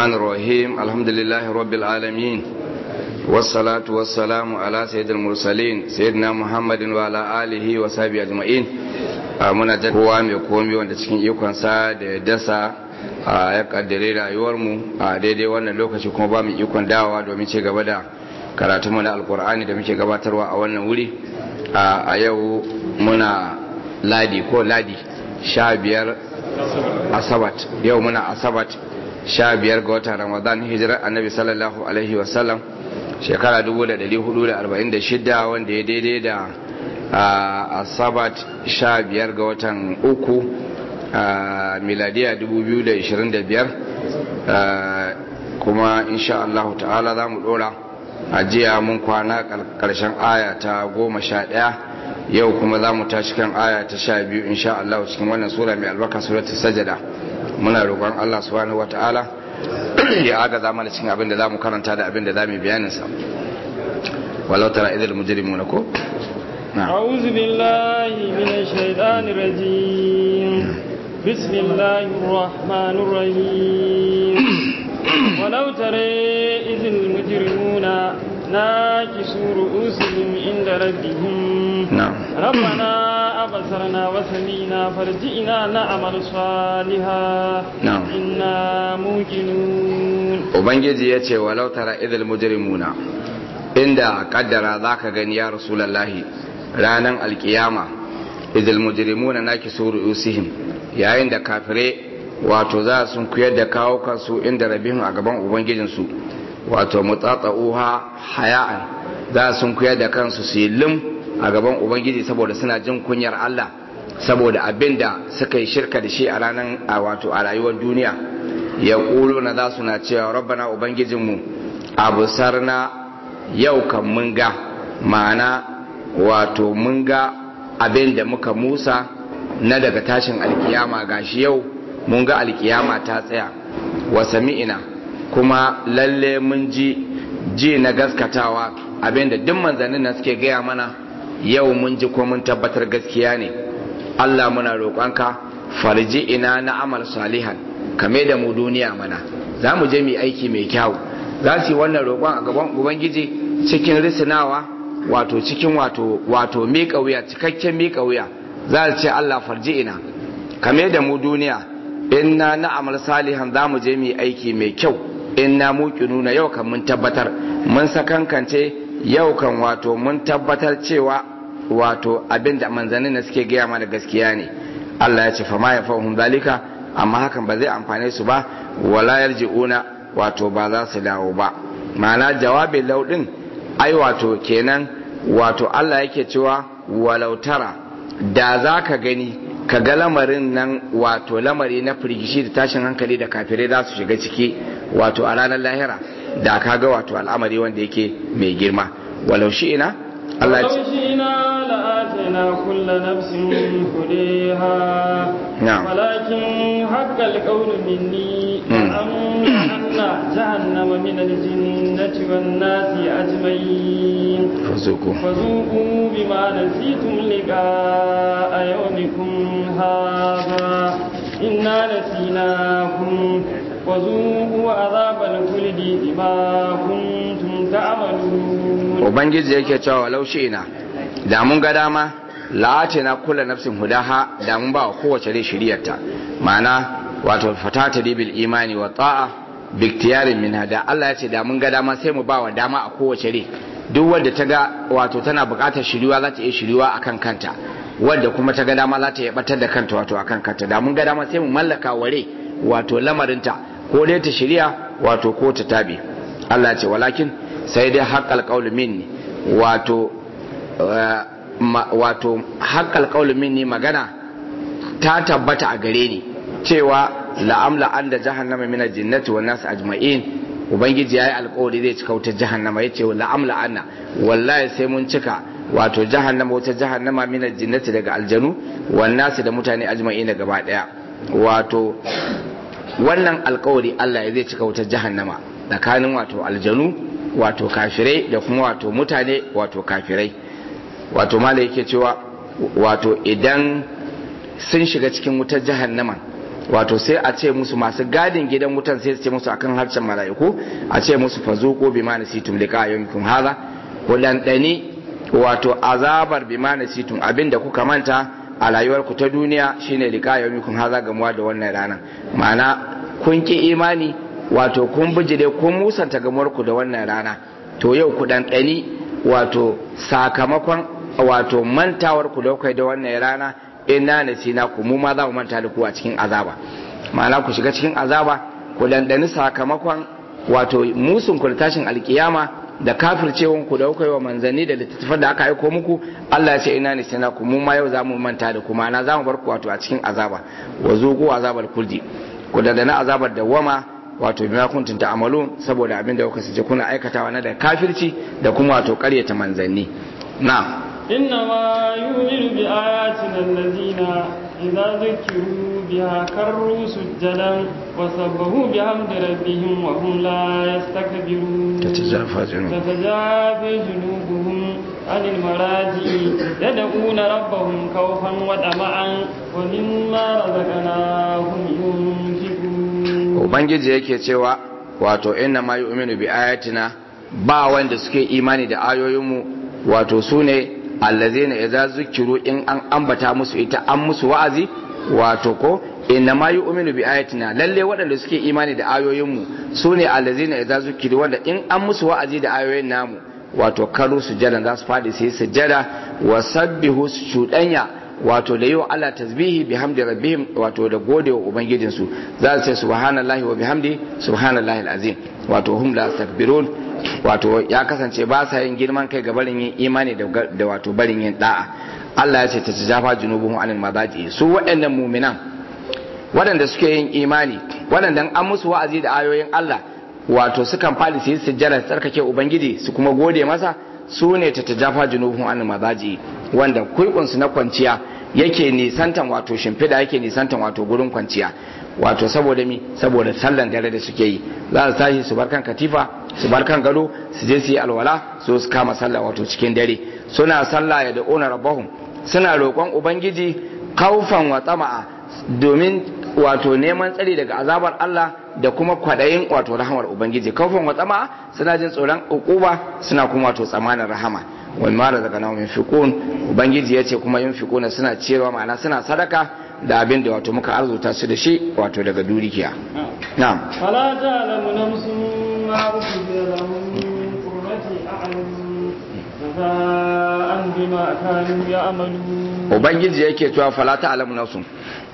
الرحمن الرحيم الحمد لله رب العالمين والصلاة والسلام على سيد المرسلين سيدنا محمد وعلى آله وصحبه أجمعين muna da kowa mai komi wanda cikin ikonsa da ya dasa ya kaddare rayuwarmu a daidai wannan lokaci kuma ba mu ikon dawowa domin ce gaba da karatunmu na alkur'ani da muke gabatarwa a wannan wuri a yau muna ladi ko ladi sha biyar asabat yau muna asabat sha biyar ga watan ramadan hijirar annabi sallallahu alaihi wasallam shekara 1446 wanda ya daidai da asabat sha biyar ga watan uku miladiya 2025 kuma insha Allah ta'ala za mu dora a jiya mun kwana karshen aya ta goma sha ɗaya yau kuma za mu tashi kan aya ta sha biyu insha Allah cikin wannan sura mai albarka suratul sajada muna roƙon Allah subhanahu wata'ala ya aga zama da cikin abin da za mu karanta da abin da za mu bayanin sa walau tara idil mujrimuna ko أعوذ بالله من الشيطان الرجيم بسم الله الرحمن الرحيم ولو ترى إذ المجرمون ناكسوا رؤوسهم عند ربهم نعم ربنا أبصرنا وسمينا فرجئنا نعمل صالحا نعم إنا موقنون ubangiji ya ce walau tara idil mujrimuna inda kaddara zaka gani ya rasulullahi ranan alkiyama idil mujrimuna nakisu ru'usihim yayin da kafire wato za su kuyar da kawo kansu inda rabihim a gaban ubangijinsu wato mutsatsa'uha haya'an za su kuyar da kansu su yi lim a gaban ubangiji saboda suna jin kunyar Allah saboda abin da suka yi shirka da shi a ranar a wato a rayuwar duniya ya ƙulo na za su na cewa rabbana ubangijinmu abu sarna yau kan mun ga ma'ana wato mun ga abin da muka musa na daga tashin alkiyama gashi yau mun ga alkiyama ta tsaya wa sami'ina kuma lalle mun ji ji na gaskatawa abin da duk manzannin na suke gaya mana yau mun ji ko mun tabbatar gaskiya ne Allah muna roƙonka farji ina na amal salihan kame da mu duniya mana za mu je mu aiki mai kyau za su yi wannan roƙon a gaban ubangiji cikin risinawa wato cikin wato wato miƙa wuya cikakken miƙa wuya za su ce Allah farji ina kame da mu duniya inna na amal salihan za mu je mu aiki mai kyau inna nuna yau kan mun tabbatar mun sakankance yau kan wato mun tabbatar cewa wato abin da manzannin suke gaya mana gaskiya ne Allah ya ce fa ma ya fahim zalika amma hakan ba zai amfane su ba wala yarji'una wato ba za su dawo ba ma'ana jawabin laudin ai wato kenan wato Allah yake cewa walau tara da za ka gani ka ga lamarin nan wato lamari na firgishi da tashin hankali da kafirai za su shiga ciki wato a ranar lahira da ka ga wato al'amari wanda yake mai girma walau shi ina Allah ya ce ولو شئنا لآتينا كل نفس هديها نعم. ولكن حق القول مني مم. لأملأن جهنم من الجنة والناس أجمعين fazuku فذوقوا بما نسيتم لقاء يومكم هذا إنا نسيناكم وذوقوا عذاب الخلد بما كنتم تعملون ubangiji yake cewa walau shi ina da mun ga dama la'atina kula nafsin hudaha da mun ba wa kowace rai shiriyarta ma'ana wato fatata bil imani wa ta'a biktiyarin min hada Allah ya ce da mun ga dama sai mu ba wa dama a kowace rai duk wadda ta ga wato tana buƙatar shiriwa za ta iya shiriwa akan kanta wadda kuma ta ga dama za ta iya batar da kanta wato akan kanta da mun ga dama sai mu mallaka wa rai wato lamarinta ko dai ta shiriya wato ko ta tabe Allah ya ce walakin sai dai haƙƙal ƙaulu minni wato wato haƙƙal ƙaulu minni magana ta tabbata a gare ni cewa la'amla an da jahannama mina jinnati wa nasu ajma'in ubangiji ya yi alƙawari zai cika wutar jahannama ya ce la'amla anna wallahi sai mun cika wato jahannama wutar jahannama mina jinnati daga aljanu wa nasu da mutane ajma'in da gaba ɗaya wato wannan alƙawari Allah ya zai cika wutar jahannama tsakanin wato aljanu wato kafirai da kuma wato mutane wato kafirai wato mala yake cewa wato idan sun shiga cikin wutar jahannama wato sai a ce musu masu gadin gidan wutan sai su ce musu akan harshen mala'iku a ce musu fazuqu bima nasitum liqa yawmikum hadha ku dandani wato azabar bima nasitum abinda kuka manta a rayuwarku ta duniya shine liqa yawmikum hadha gamuwa da wannan rana ma'ana kun ki imani wato kun bijire kun musanta gamuwarku da wannan rana to yau ku dandani wato sakamakon wato mantawar ku da kai da wannan rana inna nasina ku mu ma za mu manta da ku a cikin azaba ma'ana ku shiga cikin azaba ku dandani sakamakon wato musun ku da tashin alkiyama da kafircewan ku da kuka yi wa manzanni da littattafan da aka aiko muku Allah ya ce ina nasina ku mu ma yau za mu manta da ku ma'ana za mu bar ku wato a cikin azaba wa zuqu azabal kuldi ku dandani azabar dawwama wato bima kuntum ta'malun saboda abin da kuka sace kuna aikatawa na da kafirci da kuma wato ƙaryata manzanni na'am إنما يؤمن بآياتنا الذين إذا ذكروا بها كروا سجدا وسبحوا بحمد ربهم وهم لا يستكبرون تتجافى جنوبهم تتجافى جنوبهم عن المراجع يدعون ربهم خوفا وطمعا ومما رزقناهم ينفقون ubangiji yake cewa wato inna ma yu'minu bi ayatina ba wanda suke imani da ayoyinmu wato sune allazina idza zukiru in an ambata musu ita an musu wa'azi wato ko inna ma yu'minu bi ayatina lalle waɗanda suke imani da ayoyinmu sune allazina idza zukiru wanda in an musu wa'azi da ayoyin namu wato karu sujada za su fadi sai sujada wa sabbihu shudanya wato da yiwa Allah tasbihi bi hamdi rabbihim wato da gode wa ubangijinsu za su ce subhanallahi wa bihamdi subhanallahi alazim wato hum la takbirun wato ya kasance ba sa yin girman kai ga barin yin imani da wato barin yin da'a Allah ya ce ta jafa junubuhum anil madaji su waɗannan muminan waɗanda suke yin imani waɗanda an musu wa'azi da ayoyin Allah wato sukan fadi su yi sujjada tsarkake ubangiji su kuma gode masa su ne ta tajafa junubuhum anil madaji wanda kuibunsu na kwanciya yake nisantan wato shimfiɗa yake nisantan wato gurin kwanciya wato saboda mi saboda sallan dare da suke yi za su tashi su bar kan katifa su bar kan gado su je su yi alwala su su kama sallah wato cikin dare suna sallah ya da ona rabbahum suna roƙon ubangiji kaufan wa tsama'a domin wato neman tsari daga azabar Allah da kuma kwadayin wato rahamar ubangiji kaufan wa tsama'a suna jin tsoron ukuba suna kuma wato tsamanin rahama wal mara daga nawa yunfiqun ubangiji yace kuma yunfiquna suna ciyarwa ma'ana suna sadaka da abin da wato muka arzuta su da shi wato daga durikiya na'am فلا تعلم نفس ما أخفي لهم من قرة أعين جزاء بما كانوا يعملون ubangiji yake cewa fala ta'lamu nafsun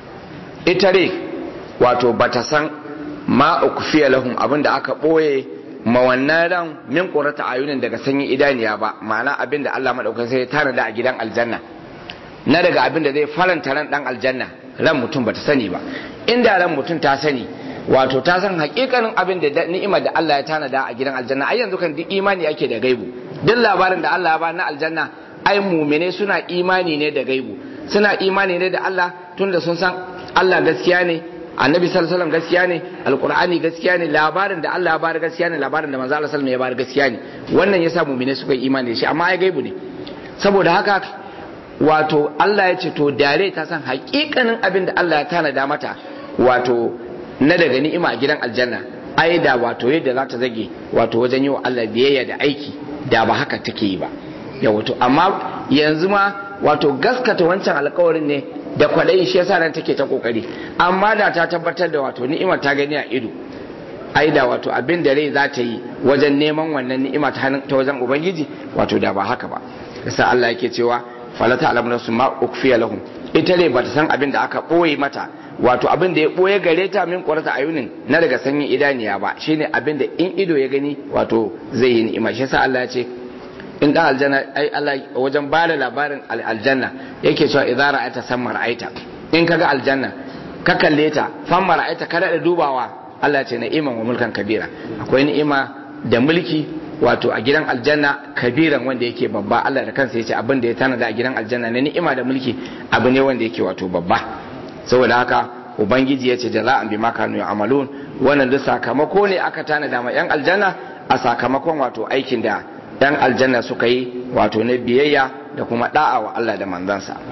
ita ne wato bata san ma ukfiya lahum abinda aka boye ma wannan ran min qurata ayunin daga sanyin idaniya ba ma'ana abinda Allah madaukakin sai ya tanada a gidan aljanna na daga abinda zai faranta ran dan aljanna ran mutum bata sani ba inda ran mutum ta sani wato ta san hakikanin abin da ni'imar da Allah ya tanada a gidan aljanna ai yanzu kan duk imani ake da gaibu duk labarin da Allah ya ba na aljanna ai mumine suna imani ne da gaibu suna imani ne da Allah tunda sun san Allah gaskiya ne annabi sallallahu alaihi wasallam gaskiya ne alqur'ani gaskiya ne labarin da Allah ya bar gaskiya ne labarin da manzo Allah sallallahu alaihi wasallam ya bar gaskiya ne wannan yasa mumine suka yi imani da shi amma ai gaibu ne saboda haka wato Allah ya ce to dare ta san hakikanin abin da Allah ya tanada mata wato na daga ni'ima a gidan aljanna ai da wato yadda za ta zage wato wajen yi wa Allah biyayya da aiki da ba haka take yi ba ya wato amma yanzu ma wato gaskata wancan alkawarin ne da kwaɗayin shi yasa nan take ta kokari amma da ta tabbatar da wato ni'ima ta gani a ido ai da wato abin da rai za ta yi wajen neman wannan ni'ima ta hannun ta wajen ubangiji wato da ba haka ba yasa Allah yake cewa fala ta'lamu nafsun ma ukfiya lahum ita ne bata san abin da aka boye mata wato abin da ya boye gare ta min qurata ayunin na daga sanyin idaniya ba shine abin da in ido ya gani wato zai yi ni'ima shi yasa Allah ya ce in dan aljanna ai Allah wajen ba da labarin aljanna yake cewa idza ra'aita samma ra'aita in kaga aljanna ka kalle ta famma ra'aita ka da dubawa Allah ce na'iman wa mulkan kabira akwai ni'ima da mulki wato a gidan aljanna kabiran wanda yake babba Allah da kansa yace abin da ya tanada a gidan aljanna na ni'ima da mulki abu ne wanda yake wato babba saboda haka ubangiji yace jaza'an bima kanu ya'malun wannan duk sakamako ne aka tanada ma yan aljanna a sakamakon wato aikin da yan aljanna suka yi wato na biyayya da kuma da'a wa Allah da manzansa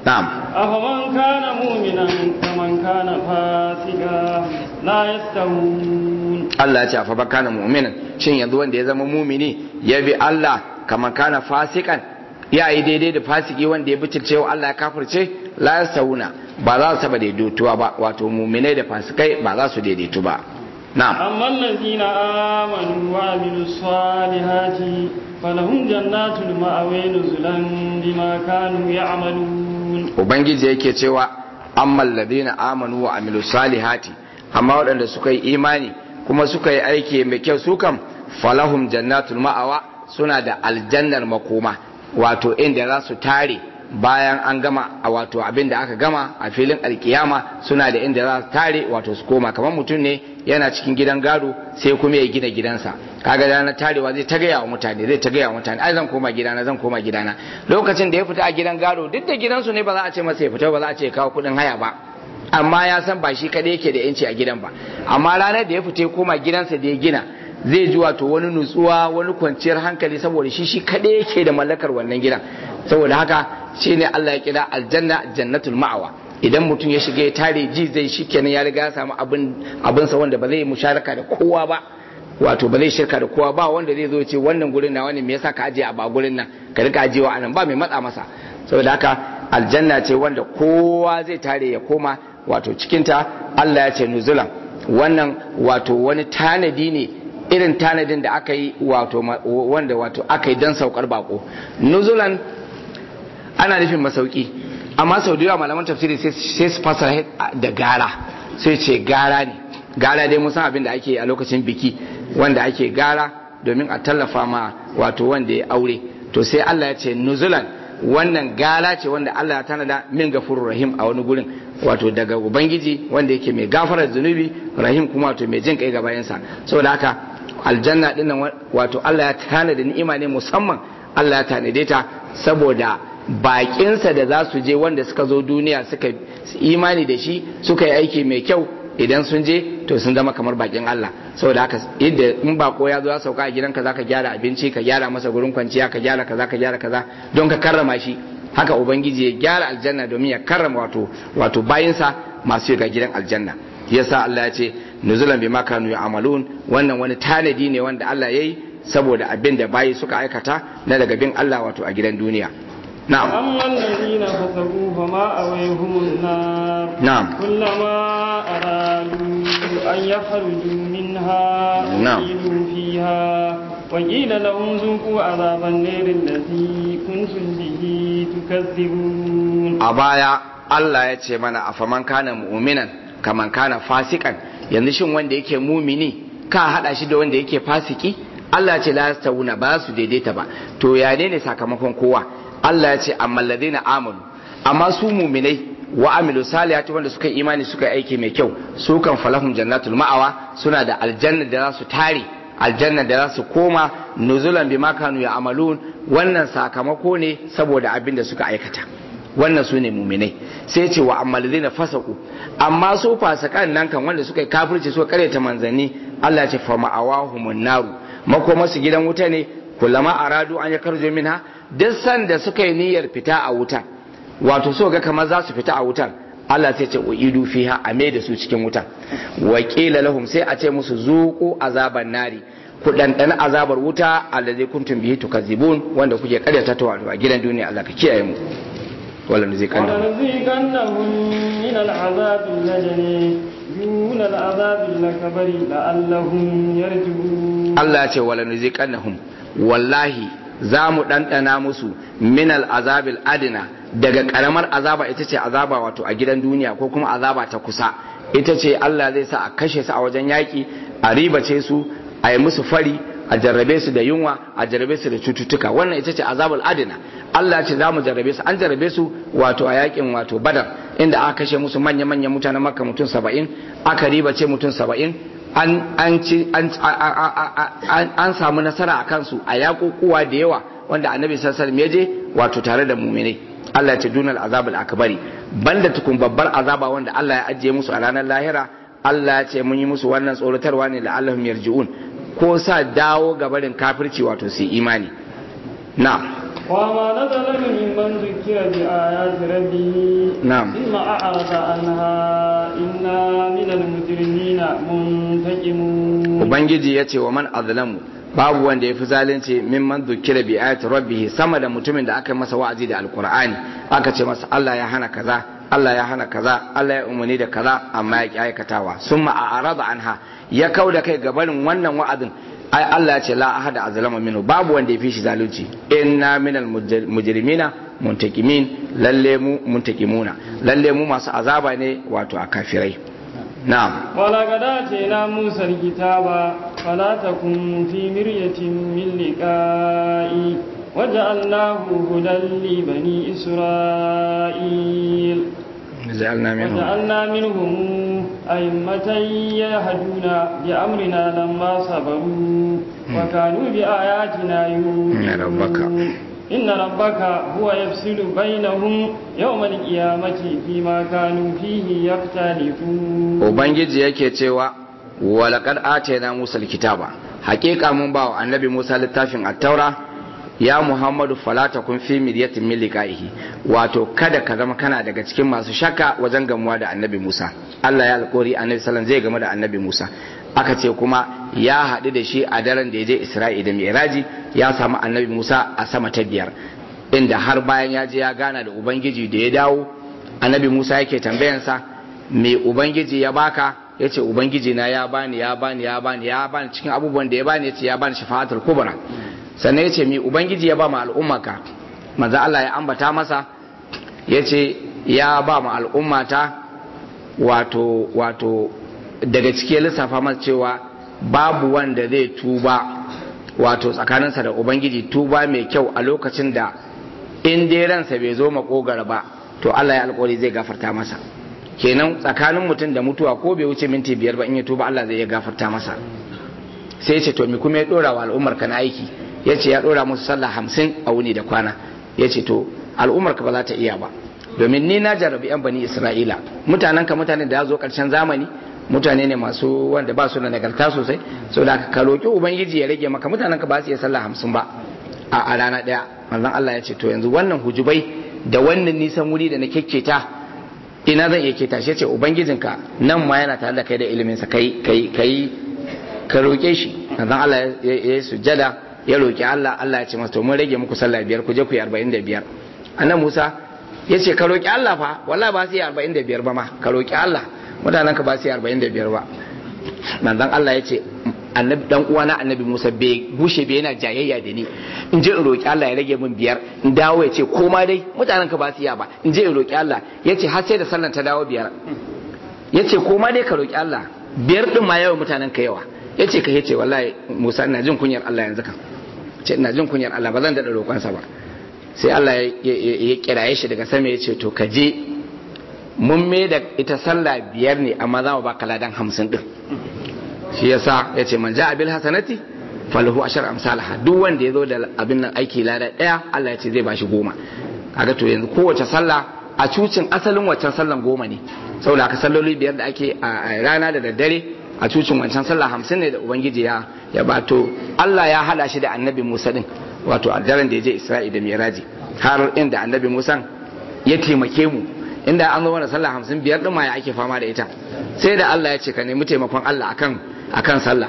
na'am أفمن كان مؤمنا كمن كان فاسقا لا يستوون Allah ya ce fa bakana mu'minan shin yanzu wanda ya zama mumini ya bi Allah kamar kana fasikan ya yi daidai da fasiki wanda ya bitirce wa Allah ya kafirce la yasauna ba za su taba daidaituwa ba wato muminai da fasikai ba za su daidaitu ba na'am أما الذين آمنوا وعملوا الصالحات فلهم جنات المأوى نزلا بما كانوا يعملون ubangiji yake cewa ammal ladina amanu wa amilu salihati amma waɗanda suka yi imani kuma suka yi aiki mai kyau su kam falahum jannatul ma'awa suna da aljannar makoma wato inda za su tare bayan an gama a wato abin da aka gama a filin alkiyama suna da inda za su tare wato su koma kamar mutum ne yana cikin gidan gado sai kuma ya gina gidansa kaga da na tarewa zai ta gaya wa mutane zai ta gaya wa mutane ai zan koma gidana zan koma gidana lokacin da ya fita a gidan gado duk da gidansu ne ba za a ce masa ya fita ba za a ce ya kawo kuɗin haya ba amma ya san ba shi kadai yake da yanci a gidan ba amma ranar da ya fita ya koma gidansa da ya gina zai ji wato wani nutsuwa wani kwanciyar hankali saboda shi shi kadai yake da mallakar wannan gidan saboda haka shine Allah ya kira aljanna jannatul ma'awa idan mutum ya shiga ya tare ji zai shi kenan ya riga ya samu abin abinsa wanda ba zai yi musharaka da kowa ba wato ba zai shirka da kowa ba wanda zai zo ce wannan gurin na wani me yasa ka ajiye a ba gurin nan ka rika ajiyewa anan ba mai matsa masa saboda haka aljanna ce wanda kowa zai tare ya koma wato cikinta Allah ya ce nuzulan wannan wato wani tanadi ne irin tanadin da aka yi wato wanda wato aka yi don saukar bako nuzulan ana nufin masauki amma sau da yawa malaman tafsiri sai su fasara da gara sai ce gara ne gara dai musan abin da ake a lokacin biki wanda ake gara domin a tallafa ma wato wanda ya aure to sai Allah ya ce nuzulan wannan gala ce wanda Allah ya tanada min gafurur rahim a wani gurin wato daga ubangiji wanda yake mai gafarar zunubi rahim kuma wato mai jin kai ga bayansa saboda haka aljanna din nan wato Allah ya tanada ni'ima ne musamman Allah ya tanade ta saboda bakinsa da za su je wanda suka zo duniya suka imani da shi suka yi aiki mai kyau idan sun je to sun zama kamar bakin Allah saboda haka yadda in bako ya zo ya sauka a gidanka zaka gyara abinci ka gyara masa gurin kwanciya ka gyara kaza ka gyara kaza don ka karrama shi haka ubangiji ya gyara aljanna domin ya karrama wato wato bayinsa masu shiga gidan aljanna yasa Allah ya ce nuzulan bima kanu ya'malun wannan wani tanadi ne wanda Allah yayi saboda abin da bayi suka aikata na daga bin Allah wato a gidan duniya نعم أما الذين فسقوا فما أويهم النار نعم كلما أرادوا أن يخرجوا منها نعم. أعيدوا فيها وقيل لهم ذوقوا عذاب النار الذي كنتم به تكذبون a baya Allah ya ce mana a faman kana mu'minan kaman kana fasikan yanzu shin wanda yake mumini ka hada shi da wanda yake fasiki Allah ya ce la yastawuna ba su daidaita ba to ya ne ne sakamakon kowa Allah ya ce amma ladina amanu amma su muminai wa amilu salihati wanda suka yi imani suka yi aiki mai kyau su kan falahum jannatul ma'awa suna da aljanna da za su tare aljanna da za su koma nuzulan bima kanu ya amalun wannan sakamako ne saboda abin da suka aikata wannan su ne muminai sai ce wa amma ladina fasaku amma su fasakan nan kan wanda suka yi kafirci suka karyata manzanni Allah ya ce fa ma'awahumun naru makoma su gidan wuta ne kullama aradu an yakarju minha duk sanda suka yi niyyar fita a wuta wato so ga kamar za su fita a wutar Allah sai ce uidu fiha a mai da su cikin wuta wa qila lahum sai a ce musu zuqu azaban nari ku dandana azabar wuta allazi kuntum bihi tukazibun wanda kuke karyata ta wato a gidan duniya Allah ka kiyaye mu wala nuzikanna ولنذيقنهم من العذاب الأدنى دون العذاب الأكبر لعلهم يرجعون Allah ya ce wala nuziqannahum wallahi za mu ɗanɗana musu minal azabil adina daga ƙaramar azaba ita ce azaba wato a gidan duniya ko kuma azaba ta kusa ita ce Allah zai sa a kashe su a wajen yaƙi a ribace su a yi musu fari a jarrabe su da yunwa a jarrabe su da cututtuka wannan ita ce azabul adina Allah ce za mu jarrabe su an jarrabe su wato a yaƙin wato badar inda aka kashe musu manya-manyan mutanen makka mutum saba'in aka ribace mutum saba'in an ci an samu nasara a kansu a yakukuwa da yawa wanda annabi sallallahu alaihi wasallam ya je wato tare da mu'minai Allah ya ce dunal azabul akbari banda tukun babbar azaba wanda Allah ya ajiye musu a ranar lahira Allah ya ce mun yi musu wannan tsoratarwa ne la'allahum yarji'un ko sa dawo gabarin kafirci wato su imani na'am وما نزل ممن ذكر بآيات ربه نعم. ثم أعرض عنها إنا من المجرمين منتقمون ubangiji ya ce wa man azlamu babu wanda ya fi zalunci mimman dukira bi ayati rabbih sama da mutumin da aka yi masa wa'azi da alqur'ani aka ce masa Allah ya hana kaza Allah ya hana kaza Allah ya umarni da kaza amma ya ki aikatawa summa a'rada anha ya kauda kai ga barin wannan wa'azin ai Allah ya ce la ahada azlama minhu babu wanda ya fi shi zalunci inna minal mujrimina muntakimin lalle mu muntakimuna lalle mu masu azaba ne wato a kafirai na'am ولقد آتينا موسى الكتاب فلا تكن في مرية من لقائه وجعلناه هدى لبني إسرائيل جعلنا منهم وجعلنا منهم أئمة يهدون بأمرنا لما صبروا وكانوا بآياتنا يؤمنون إن ربك إن ربك هو يفصل بينهم يوم القيامة فيما كانوا فيه يختلفون ubangiji yake cewa walaqad atayna musa alkitaba hakika mun ba wa annabi musa littafin at-taura ya muhammadu fala takun fi miryatin min liqa'ihi wato kada ka zama kana daga cikin masu shakka wajen gamuwa da annabi musa Allah ya alƙori annabi sallallahu zai gamu da annabi musa aka ce kuma ya haɗu da shi a daren da ya je isra'i da mi'raji ya samu annabi musa a sama ta biyar inda har bayan ya je ya gana da ubangiji da ya dawo annabi musa yake tambayansa me ubangiji ya baka ya ce ubangiji na ya bani ya bani ya bani ya bani cikin abubuwan da ya bani ya ce ya bani shafa'atul kubra sannan ya ce me ubangiji ya ba ma al'ummaka manzo Allah ya ambata masa ya ce ya ba ma al'ummata wato wato daga cikin lissafa masa cewa babu wanda zai tuba wato tsakaninsa da ubangiji tuba mai kyau a lokacin da in dai ransa bai zo makogara ba to Allah ya alƙawari zai gafarta masa kenan tsakanin mutum da mutuwa ko bai wuce minti biyar ba in ya tuba Allah zai iya gafarta masa sai ce to mi kuma ya dora wa al'ummar ka na aiki ya ce ya dora musu sallah hamsin a wuni da kwana ya ce to al'ummar ka ba za ta iya ba domin ni na jarabi yan bani isra'ila mutanen ka mutanen da ya zo karshen zamani mutane ne masu wanda ba su da nagarta sosai so da ka roki ubangiji ya rage maka mutanen ka ba su iya sallah hamsin ba a rana daya manzon Allah ya ce to yanzu wannan hujubai da wannan nisan wuri da na kekketa ina zan iya keta shi ce ubangijinka nan ma yana tare da kai da ilimin sa kai kai kai ka roke shi manzon Allah ya yi sujjada ya roki Allah Allah ya ce masa to mun rage muku sallah biyar ku je ku yi 45 annabi Musa ya ce ka roki Allah fa wallahi ba su yi 45 ba ma ka roki Allah mutanen ka ba su yi 45 ba manzon Allah ya ce annabi dan uwana annabi Musa bai gushe bai yana jayayya da ni in je in roki Allah ya rage min biyar in dawo ya ce koma dai mutanen ka ba su iya ba in je in roki Allah ya ce har sai da sallan ta dawo biyar ya ce koma dai ka roki Allah biyar din ma yawan mutanen ka yawa ya ce ka ya ce wallahi Musa ina jin kunyar Allah yanzu kan ce ina jin kunyar Allah ba zan daɗa roƙonsa ba sai Allah ya kiraye shi daga sama ya ce to ka je mun me da ita sallah biyar ne amma za mu baka ladan hamsin din shi yasa ya ce man ja'a bil hasanati falahu ashar amsalaha duk wanda ya zo da abin nan aiki lada daya Allah ya ce zai bashi goma kaga to yanzu kowace sallah a cucin asalin waccan sallan goma ne saboda haka salloli biyar da ake a rana da daddare a cucin wancan sallah hamsin ne da ubangiji ya ya bato Allah ya hada shi da annabi Musa din wato a daren da ya je Isra'i da Miraji har inda annabi Musa ya taimake mu inda an zo mana sallah hamsin biyar din ma ya ake fama da ita sai da Allah ya ce ka nemi taimakon Allah akan akan sallah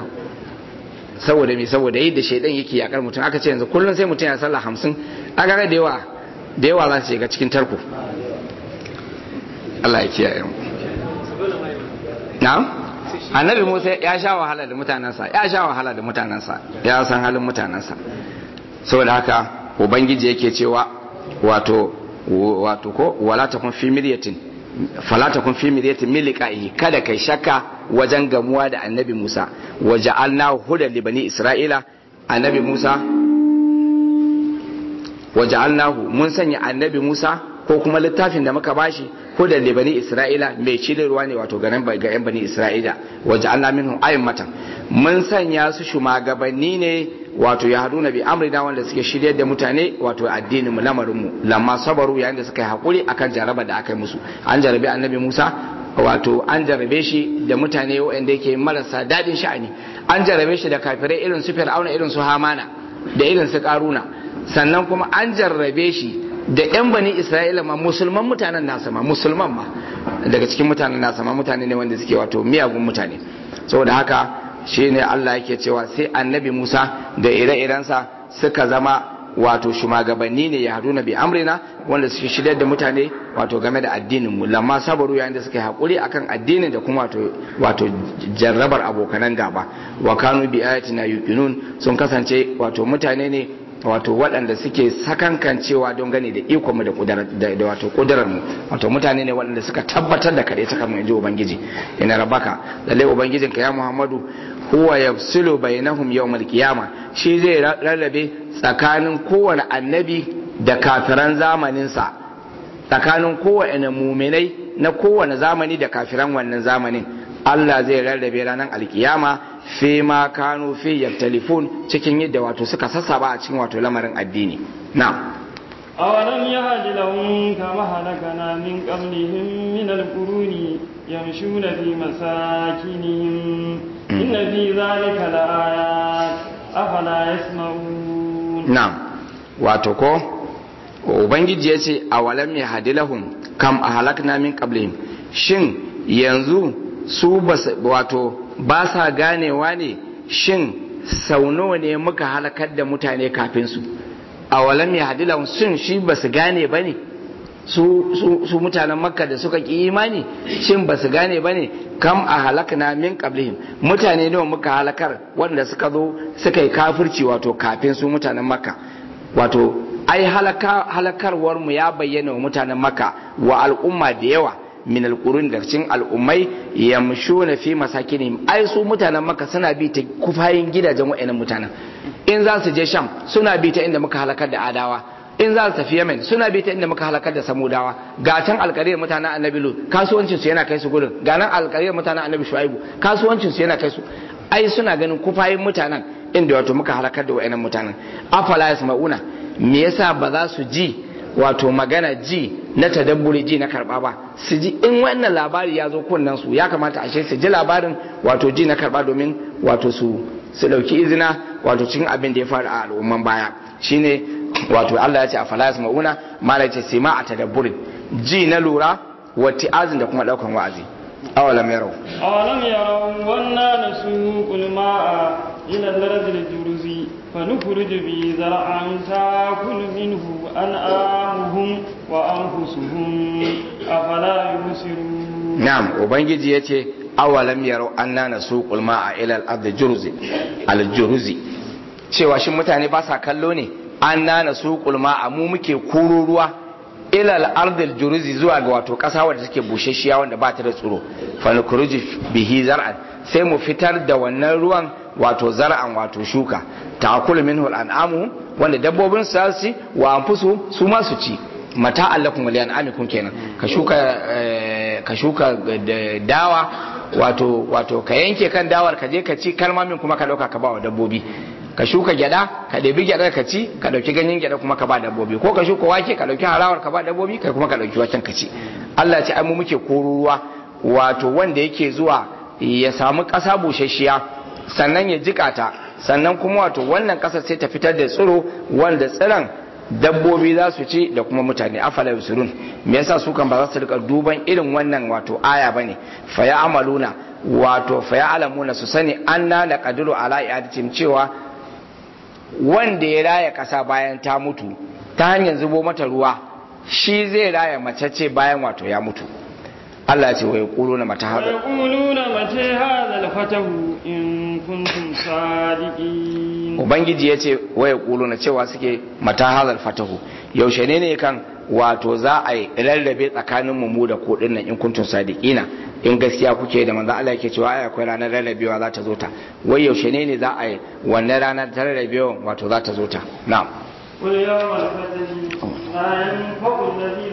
saboda me saboda yadda shaidan yake yakar mutum aka ce yanzu kullum sai mutum ya sallah hamsin aka ga da yawa da yawa za su shiga cikin tarko Allah ya kiyaye mu na'am annabi Musa ya sha wahala da mutanensa ya sha wahala da mutanensa ya san halin mutanensa saboda haka ubangiji yake cewa wato wato ko wala takun fi miryatin fala takun fi miryatin min liqa'ihi kada kai shakka wajen gamuwa da annabi Musa waja'alna hudan li bani Isra'ila annabi Musa waja'alnahu mun sanya annabi Musa ko kuma littafin da muka bashi hudan li bani Isra'ila mai ruwa ne wato garin ga yan bani Isra'ila waja'alna minhum a'immatan mun sanya su shugabanni ne wato ya haduna bi amrina wanda suke shiryar da mutane wato addinin mu lamarin mu lamma sabaru yayin da suka yi hakuri akan jaraba da aka yi musu an jarabi annabi Musa wato an jarabe shi da mutane waɗanda yake marasa daɗin sha'ani an jarabe shi da kafirai irin su fir'auna irin su hamana da irin su karuna sannan kuma an jarrabe shi da yan bani isra'ila ma musulman mutanen nasa ma musulman ma daga cikin mutanen nasa ma mutane ne wanda suke wato miyagun mutane saboda haka shine Allah yake cewa sai annabi Musa da ire-irensa suka zama wato shugabanni ne ya haduna bi amrina wanda suke shirya da mutane wato game da addinin mu lamma sabaru yayin da suka yi hakuri akan addinin da kuma wato wato jarrabar abokanan gaba wa kanu bi ayatina yuqinun sun kasance wato mutane ne wato waɗanda suke sakankancewa don gani da iko mu da da wato kudurar mu wato mutane ne waɗanda suka tabbatar da kare ta kamar yanzu ubangiji ina rabaka lalle ubangijinka ya muhammadu huwa yafsilu bainahum yawmal qiyama shi zai rarrabe tsakanin kowane annabi da kafiran zamaninsa tsakanin kowane muminai na kowane zamani da kafiran wannan zamanin Allah zai rarrabe ranar alkiyama fi ma kanu fi yaktalifun cikin yadda wato suka sassaba a cikin wato lamarin addini na أولم يهد لهم كما هلكنا من قبلهم من القرون يمشون في مساكنهم إن في ذلك لآيات أفلا يسمعون نعم واتوكو ubangiji ya ce a walam ya hadi lahum kam a halakna min qablihim shin yanzu su wato ba sa ganewa ne shin sau nawa ne muka halakar da mutane kafin su a walam ya hadi lahum shin shi ba su gane ba ne su mutanen makka da suka ki imani shin ba su gane ba ne kam a halakna min qablihim mutane nawa muka halakar wanda suka zo suka yi kafirci wato kafin su mutanen makka wato ai halakarwar mu ya bayyana wa mutanen makka wa al'umma da yawa min alqurun da cikin al'ummai yamshuna fi masakinihim ai su mutanen makka suna bi ta kufayin gidajen wa'annan mutanen in za su je sham suna bi ta inda muka halakar da adawa in za su tafi yemen suna bi ta inda muka halakar da samudawa ga can alkariyar mutanen annabi lut kasuwancin su yana kai su gurin ga nan alkariyar mutanen annabi shuaibu kasuwancin su yana kai su ai suna ganin kufayin mutanen inda wato muka halakar da wa'annan mutanen afala yasma'una me yasa ba za su ji wato magana ji na tadabburi ji na karba ba su ji in wannan labari ya zo kunnen su ya kamata ashe su ji labarin wato ji na karba domin wato su su dauki izina wato cikin abin da ya faru a al'umman baya shine wato Allah ya ce a falas mauna mala ce sima a tadabburin ji na lura wa ti'azin da kuma daukan wa'azi awalam yarau أولم يروا أنا نسوق الماء إلى الأرض الجرز فنخرج به زرعا تأكل منه أنعامهم وأنفسهم أفلا يبصرون na'am ubangiji yace awalam yarau anna nasuqul ma'a ila al-ard jurzi al-jurzi cewa shin mutane ba sa kallo ne anna nasuqul ma'a mu muke koro ruwa ila al-ard al-jurzi zuwa ga wato kasa wadda take bushashiya wanda ba ta da tsiro fa nukhruju bihi zar'an sai mu fitar da wannan ruwan wato zar'an wato shuka ta'kulu minhu al-an'amu wanda dabbobin su ci wa anfusu su ma su ci mata allakum wa li'an'amikum kenan ka shuka ka shuka dawa wato wato ka yanke kan dawar ka je ka ci kalmamin kuma ka dauka ka ba wa dabbobi ka shuka gyada ka ɗebi gyada ka ci ka ɗauki ganyen gyada kuma ka ba dabbobi ko ka shuka wake ka ɗauki harawar ka ba dabbobi kai kuma ka ɗauki waken ka ci Allah ce ai mu muke kororuwa wato wanda yake zuwa ya samu ƙasa busasshiya sannan ya jika ta sannan kuma wato wannan ƙasar sai ta fitar da tsiro wanda tsiron dabbobi za su ci da kuma mutane afala yusurun me yasa su kan ba za su rika duban irin wannan wato aya bane fa ya amaluna wato fa ya alamuna su sani anna la qadiru ala i'adatin cewa wanda ya raya kasa bayan ta mutu ta hanyar zubo mata ruwa shi zai raya mace ce bayan wato ya mutu Allah ce wai kulu na mata hada ويقولون متى هذا الفتح إن كنتم صادقين ubangiji ya ce wai kulu na cewa suke mata hadal fatahu yaushe ne ne kan wato za a yi rarrabe tsakanin mu da ku dinnan in kuntum sadiqina in gaskiya kuke da manzo Allah yake cewa ai akwai ranar rarrabewa za ta zo ta wai yaushe ne ne za a yi wannan ranar ta rarrabewa wato za ta zo ta na'am قل يوم الفتح لا ينفع الذين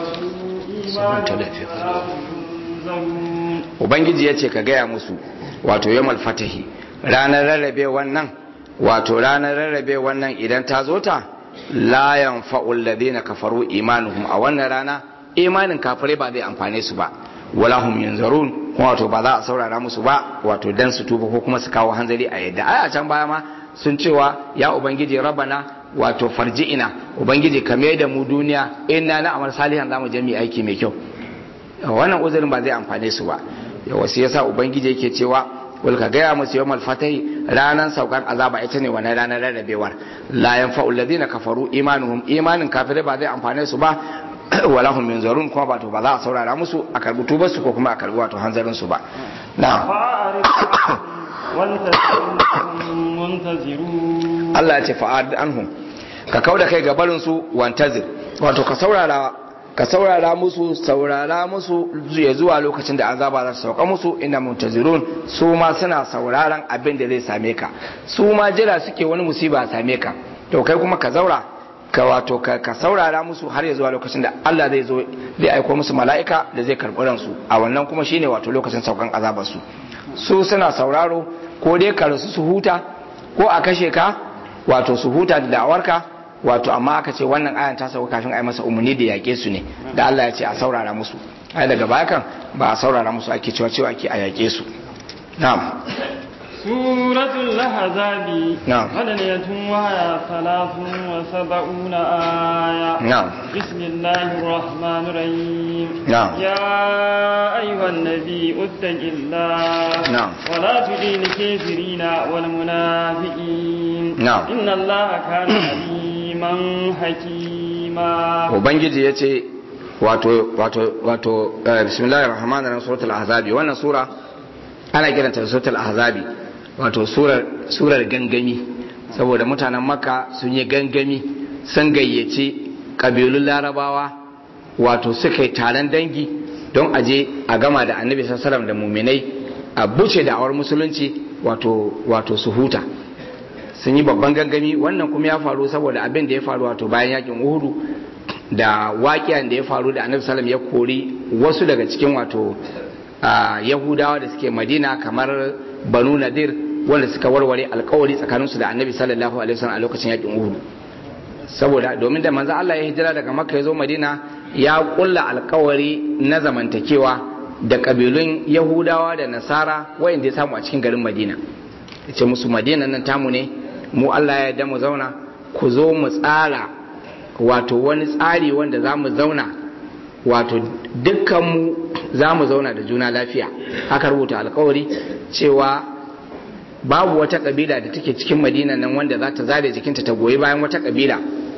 كفروا إيمانهم ولا هم ينذرون ubangiji ya ce ka gaya musu wato yamal fatahi ranar rarrabe wannan wato ranar rarrabe wannan idan ta zo ta la yanfa'ul ladina kafaru imanuhum a wannan rana imanin kafirai ba zai amfane su ba wala hum yanzarun kuma wato ba za a saurara musu ba wato dan su tuba ko kuma su kawo hanzari a yadda ai a can baya ma sun cewa ya ubangiji rabana wato farji'ina ubangiji ka mai da mu duniya inna na amal salihan zamu je mu aiki mai kyau wannan uzurin ba zai amfane su ba yawa sai yasa ubangiji yake cewa wal ka gaya musu yawmal fatahi ranan saukan azaba ita ne wannan ranar rarrabewar la yanfa'u alladhina kafaru imanuhum imanin kafirai ba zai amfane su ba wala hum minzarun kuma ba to ba za a saurara musu a karbi tubar su ko kuma a karbi wato hanzarin su ba na'am Allah ya ce fa'ad anhum ka kauda kai ga barin su wantazir wato ka saurara ka saurara musu saurara musu ya zuwa lokacin da azaba za su sauka musu ina muntazirun su ma suna sauraron abin da zai same ka su ma jira suke wani musiba same ka to kai kuma ka zaura ka wato ka saurara musu har ya zuwa lokacin da Allah zai zo zai aiko musu mala'ika da zai karɓi ransu a wannan kuma shine wato lokacin saukan azabar su su suna sauraro ko dai ka rasu su huta ko a kashe ka wato su huta da da'awarka wato amma aka ce wannan ayan ta sauka kafin a yi masa umarni da yaƙe su ne da Allah ya ce a saurara musu ai daga baya kan ba a saurara musu ake cewa cewa ake a yaƙe su na'am suratul lahzabi na'am madaniyatun wa ya salatun wa sab'una aya na'am bismillahir rahmanir rahim na'am ya ayyuhan nabi uttaqillah na'am wa la tudil kafirina wal munafiqin na'am inna allaha kana aliman hakima ubangiji ya ce wato wato wato eh, bismillahir rahmanir rahim suratul ahzabi wannan sura ana kiranta da suratul ahzabi wato surar surar gangami saboda mutanen makka sun yi gangami sun gayyaci kabilun larabawa wato suka yi taron dangi don aje a gama da annabi sallallahu alaihi wasallam da muminai a buce da awar musulunci wato wato su huta sun yi babban gangami wannan kuma ya faru saboda abin da ya faru wato bayan yakin uhudu da waƙiyan da ya faru da annabi sallam ya kori wasu daga cikin wato yahudawa da suke madina kamar banu nadir wanda suka warware alkawari tsakaninsu da annabi sallallahu alaihi wasallam a lokacin yakin uhudu saboda domin da manzo Allah ya hijira daga makka ya zo madina ya kulla alkawari na zamantakewa da kabilun yahudawa da nasara wayanda ya samu a cikin garin madina ya ce musu madina nan tamu ne mu Allah ya yarda mu zauna ku zo mu tsara wato wani tsari wanda za mu zauna wato dukkanmu za mu zauna da juna lafiya haka rubuta alkawari cewa babu wata kabila da take cikin madina nan wanda za ta zare jikinta ta goyi bayan wata kabila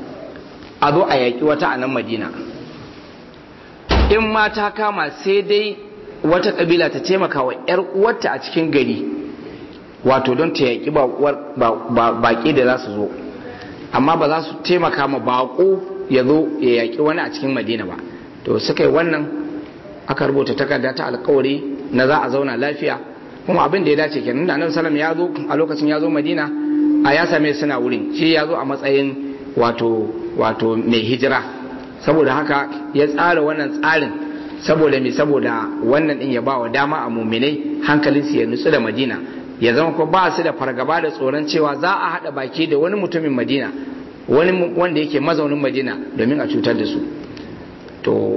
a zo a yaƙi wata a nan madina in ma ta kama sai dai wata kabila ta taimaka wa 'yar uwarta a cikin gari wato don ta yaƙi baƙi da za su zo amma ba za su taimaka ma baƙo ya zo ya yaƙi wani a cikin madina ba to suka yi wannan aka rubuta takarda ta alkawari na za a zauna lafiya kuma abin da ya dace kenan da annabi sallam ya zo a lokacin ya zo madina a ya same suna wurin shi ya zo a matsayin wato wato mai hijira saboda haka ya tsara wannan tsarin saboda me saboda wannan din ya ba wa dama a muminai hankalinsu ya nutsu da madina ya zama ko ba su da fargaba da tsoron cewa za a haɗa baki da wani mutumin madina wani wanda yake mazaunin madina domin a cutar da su to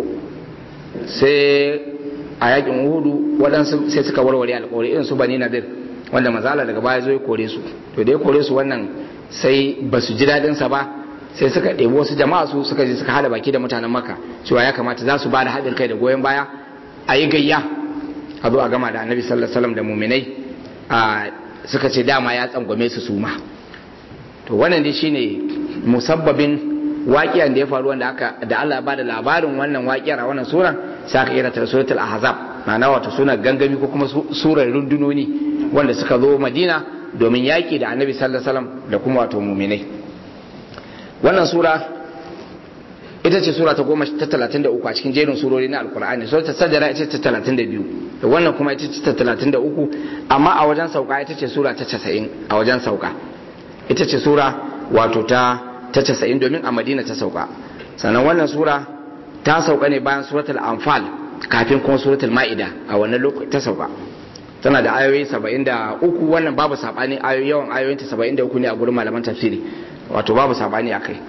sai a yakin uhudu waɗansu sai suka warware alƙawari irin su bani nadir wanda mazala daga baya zo ya kore su to da ya kore su wannan sai ba su ji daɗin sa ba sai suka ɗebi wasu jama'a su suka je suka hada baki da mutanen maka cewa ya kamata za su ba da haɗin kai da goyon baya a yi gayya a zo a gama da annabi sallallahu alaihi wasallam da muminai a suka ce dama ya tsangwame su suma to wannan dai shine musabbabin waƙiyar da ya faru wanda aka da Allah ba da labarin wannan waƙiyar a wannan suran sai aka kira ta suratul ahzab ma'ana wato suna gangami ko kuma surar rundunoni wanda suka zo Madina domin yaƙi da Annabi sallallahu alaihi wasallam da kuma wato mu'minai wannan sura ita ce sura ta goma ta talatin da uku a cikin jerin surori na alkur'ani sura ta sajara ita ce ta talatin da biyu da wannan kuma ita ce ta talatin da uku amma a wajen sauka ita ce sura ta casa'in a wajen sauka ita ce sura wato ta ta casa'in domin a madina ta sauka sannan wannan sura ta sauka ne bayan suratul anfal kafin kuma suratul ma'ida a wannan lokaci ta sauka tana da ayoyi saba'in da uku wannan babu saɓani ayoyi yawan ayoyinta saba'in da uku ne a gurin malaman tafsiri wato babu saɓani a kai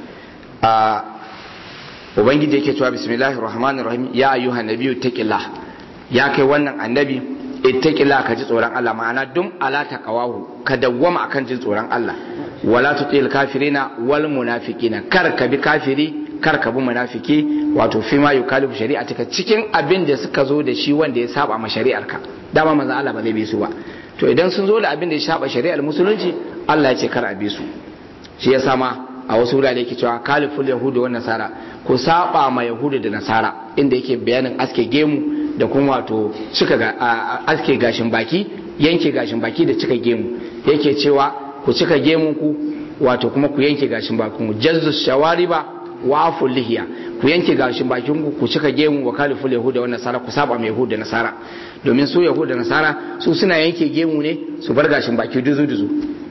ubangiji yake cewa bismillahir rahmanir rahim ya ayyuhan nabiyyu taqillah ya kai wannan annabi ittaqilla ka ji tsoron Allah ma'ana dum ala taqawahu ka dawwama akan jin tsoron Allah wala tutil kafirina wal munafiqina kar ka bi kafiri kar ka bi munafiki wato fi ma yukalifu shari'atika cikin abin da suka zo da shi wanda ya saba ma shari'arka dama manzon Allah ba zai bi su ba to idan sun zo da abin da ya saba shari'ar musulunci Allah ya ce kar a bi su shi ya sama a wasu wurare yake cewa kaliful yahudu wa nasara ku saba ma yahudu da nasara inda yake bayanin aske gemu da kuma wato cika ga aske gashin baki yanke gashin baki da cika gemu yake cewa ku cika gemun ku wato kuma ku yanke gashin bakin ku jazzu shawariba wa aful lihiya ku yanke gashin bakin ku ku cika gemu wa kaliful yahuda wa nasara ku saba ma yahuda da nasara domin su yahuda da nasara su suna yanke gemu ne su bar gashin baki duzu duzu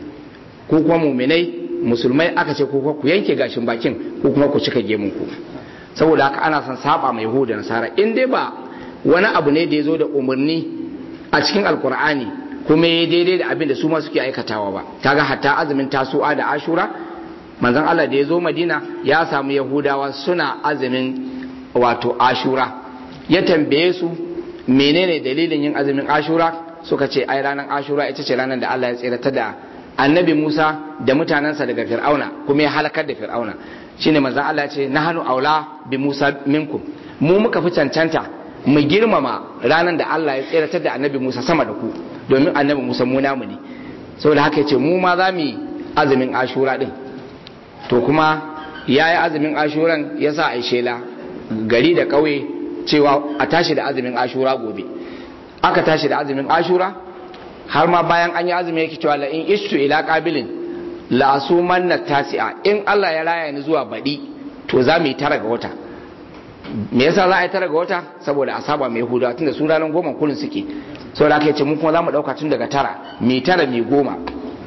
ko kuma muminai musulmai aka ce ko ku yanke gashin bakin ko kuma ku cika gemun ku saboda haka ana son saba mai yahuda da nasara in dai ba wani abu ne da ya zo da umarni a cikin alkur'ani kuma ya daidai da abin da su ma suke aikatawa ba kaga hatta azumin tasu'a da ashura manzon Allah da ya zo madina ya samu yahudawa suna azumin wato ashura ya tambaye su menene dalilin yin azumin ashura suka ce ai ranar ashura ita ce ranar da Allah ya tsirata da annabi Musa da mutanensa daga Fir'auna kuma ya halakar da Fir'auna shine manzon Allah ya ce nahanu aula bi Musa minkum mu muka fi cancanta mu girmama ranar da Allah ya tseratar da annabi Musa sama da ku domin annabi Musa mu namu ne saboda haka yace mu ma za mu yi azumin ashura din to kuma ya yi azumin ashuran ya sa a shela gari da ƙauye cewa a tashi da azumin ashura gobe aka tashi da azumin ashura har ma bayan an yi azumi yake cewa la in ishtu ila qabilin la asumanna tasi'a in Allah ya raya ni zuwa baɗi to za mu yi tara ga wata me yasa za a yi tara ga wata saboda a saba mai yahudawa tunda su ranar goma kullun suke saboda haka yace mu kuma za mu ɗauka tun daga tara mai tara mai goma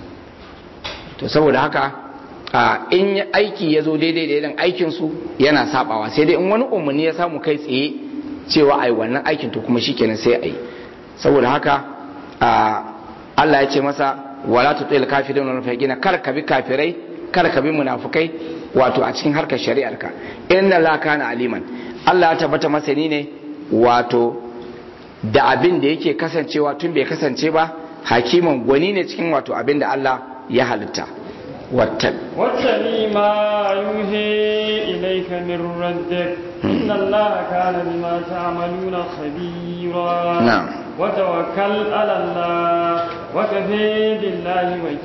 to saboda haka a in aiki ya zo daidai da irin aikin su yana sabawa sai dai in wani umarni ya samu kai tsaye cewa ai wannan aikin to kuma shikenan sai ai saboda haka Allah ya ce masa wala tutil kafirin wal munafiqina kar ka bi kafirai kar ka bi munafukai wato a cikin harkar shari'arka inna la kana aliman Allah ya tabbata masani ne wato da abin da yake kasancewa tun bai kasance ba hakiman gwani ne cikin wato abin da Allah ya halitta wattan واتبع ما يوحي إليك من ربك إن الله كان بما تعملون خبيرا نعم. وتوكل على الله وكفى بالله